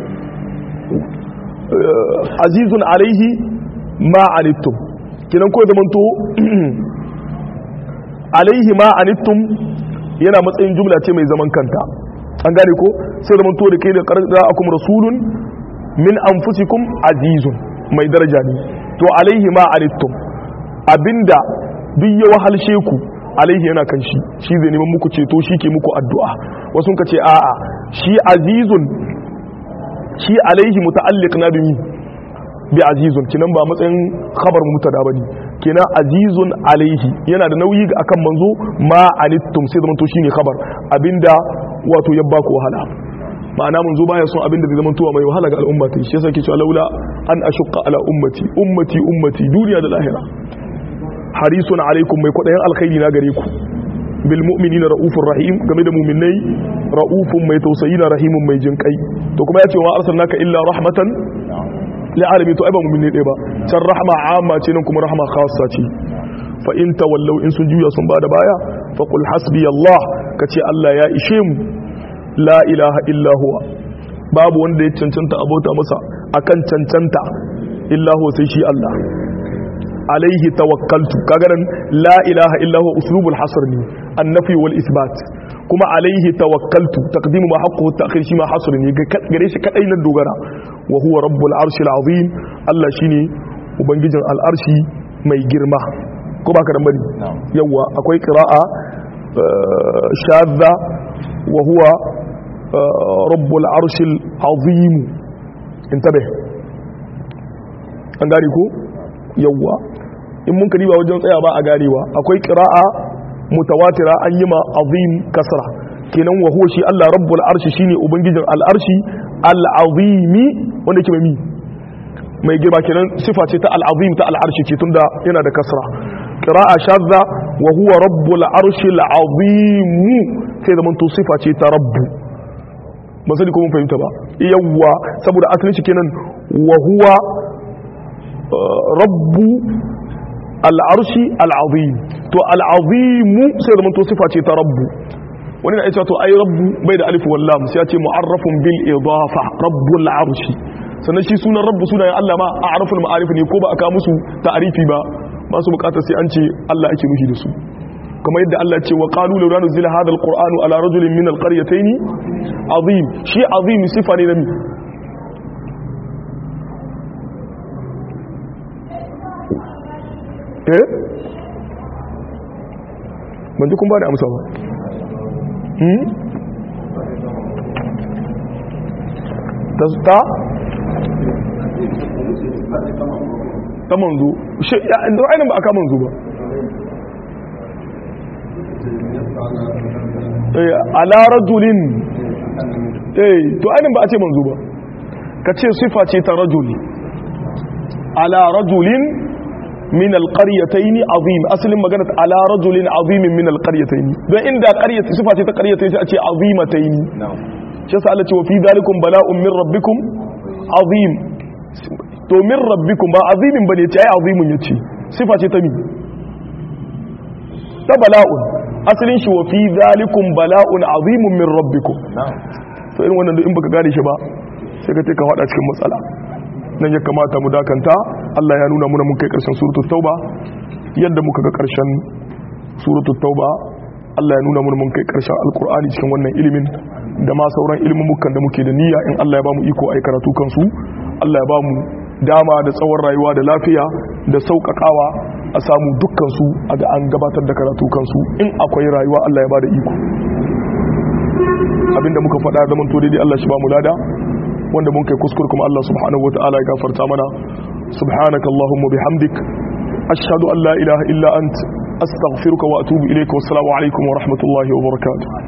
azizun alaihi ma alittum kinan ko da manto alaihi ma anittum yana matsayin jumla ce mai zaman kanta an gane ko sai zaman to da kai da qara'akum rasulun min anfusikum azizun mai daraja ne to alaihi ma anittum abinda duk ya wahalshe ku alaihi yana kan shi shi zai neman muku ceto shi ke muku addu'a wasu ka ce a'a shi azizun shi alaihi muta'alliq na bimi bi azizun kinan ba matsayin khabar mutada bane kenan azizun alaihi yana da nauyi ga akan manzo ma anittum sai zaman to shine khabar abinda wato ya baku wahala ma'ana manzo baya son abinda zai zaman to mai wahala ga al'umma ta shi yasa ke cewa laula an ashqa ala ummati ummati ummati duniya da lahira harisun alaikum mai kwadayin alkhairi na gare ku bil mu'minina raufur rahim game da mu'minai raufun mai tausayi na rahimun mai jinkai to kuma ya ce wa arsalnaka illa rahmatan la'alami to ai ba mu'minai ɗaya ba can rahma amma ce nan kuma rahma khassa ce fa in tawallaw in sun juya sun bada baya fa qul hasbi Allah kace Allah ya ishe mu la ilaha illa huwa babu wanda ya cancanta abota masa akan cancanta illa huwa sai shi Allah alaihi tawakkaltu kaga nan la ilaha illa huwa uslubul hasr ne annafi wal isbat kuma alaihi tawakkaltu taqdimu ma haqqu ta'khir shi ma hasr ne gare shi kadai nan dogara wa huwa rabbul arshil azim Allah shine ubangijin al'arshi mai girma ko baka da bari yawa akwai qira'a shadda wa huwa rabbul arshil azim intabe an gari ko yawa in mun kariba wajen tsaya ba a garewa akwai qira'a mutawatira an yi ma azim kasra kenan wa huwa shi Allah rabbul arshi shine ubangijin al'arshi al'azimi wanda ke mai mai girma kenan sifa ce ta al'azim ta al'arshi ce tunda yana da kasra qira'a shadda wa huwa rabbul arshi al'azim sai zaman to sifa ce ta rabbu ba sani ko mun fahimta ba yawwa saboda asalin shi kenan wa huwa rabbu al'arshi al'azim to al'azimu sai zaman to sifa ce ta rabbu wani na aisha to ai rabbu bai da alif wallam sai ya ce mu'arrafun bil idafa rabbul arshi sannan shi sunan rabbu sunayen Allah ma a araful ma'arif ne ko ba aka musu ta'arifi ba ba su bukatar sai an ce Allah ake nufi da su kamar yadda Allah ce wa qalu law nuzila hadha alqur'anu ala rajulin min alqaryatayn azim shi azim sifa ne na mi eh ban ji kun ba da amsa ba ta ta manzo shi ya inda ainihin ba aka manzo ba ala rajulin eh to ainihin ba a ce manzo ba ka ce sifa ce ta rajuli ala rajulin min alqaryatayn azim asalin magana ala rajulin azimin min alqaryatayn don inda qaryata sifa ce ta qaryatayn sai a ce azimatayn shi yasa Allah ce wa fi dalikum bala'un min rabbikum azim to min rabbikum ba azimin bane ce ai azimun yace sifa ce ta mi ta bala'un asalin shi wa fi dalikum bala'un azimun min rabbikum to irin wannan duk in baka gane shi ba sai ka ce ka fada cikin matsala nan ya kamata mu dakanta Allah ya nuna muna mun kai karshen suratul tauba yadda muka ga karshen suratul tauba Allah ya nuna muna mun kai karshen alkur'ani cikin wannan ilimin da ma sauran ilmumukan da muke da niyya in Allah ya bamu iko ai karatu kansu Allah ya bamu dama da tsawon rayuwa da lafiya da sauƙaƙawa a samu dukkan su a ga an gabatar da karatu kansu in akwai rayuwa Allah ya bada iko abinda muka faɗa zaman to daidai Allah shi ba mu lada wanda mun kai kuskure kuma Allah subhanahu wataala ya gafarta mana subhanaka allahumma bihamdik ashhadu an la ilaha illa ant astaghfiruka wa atubu ilayka wassalamu alaikum wa rahmatullahi wa barakatuh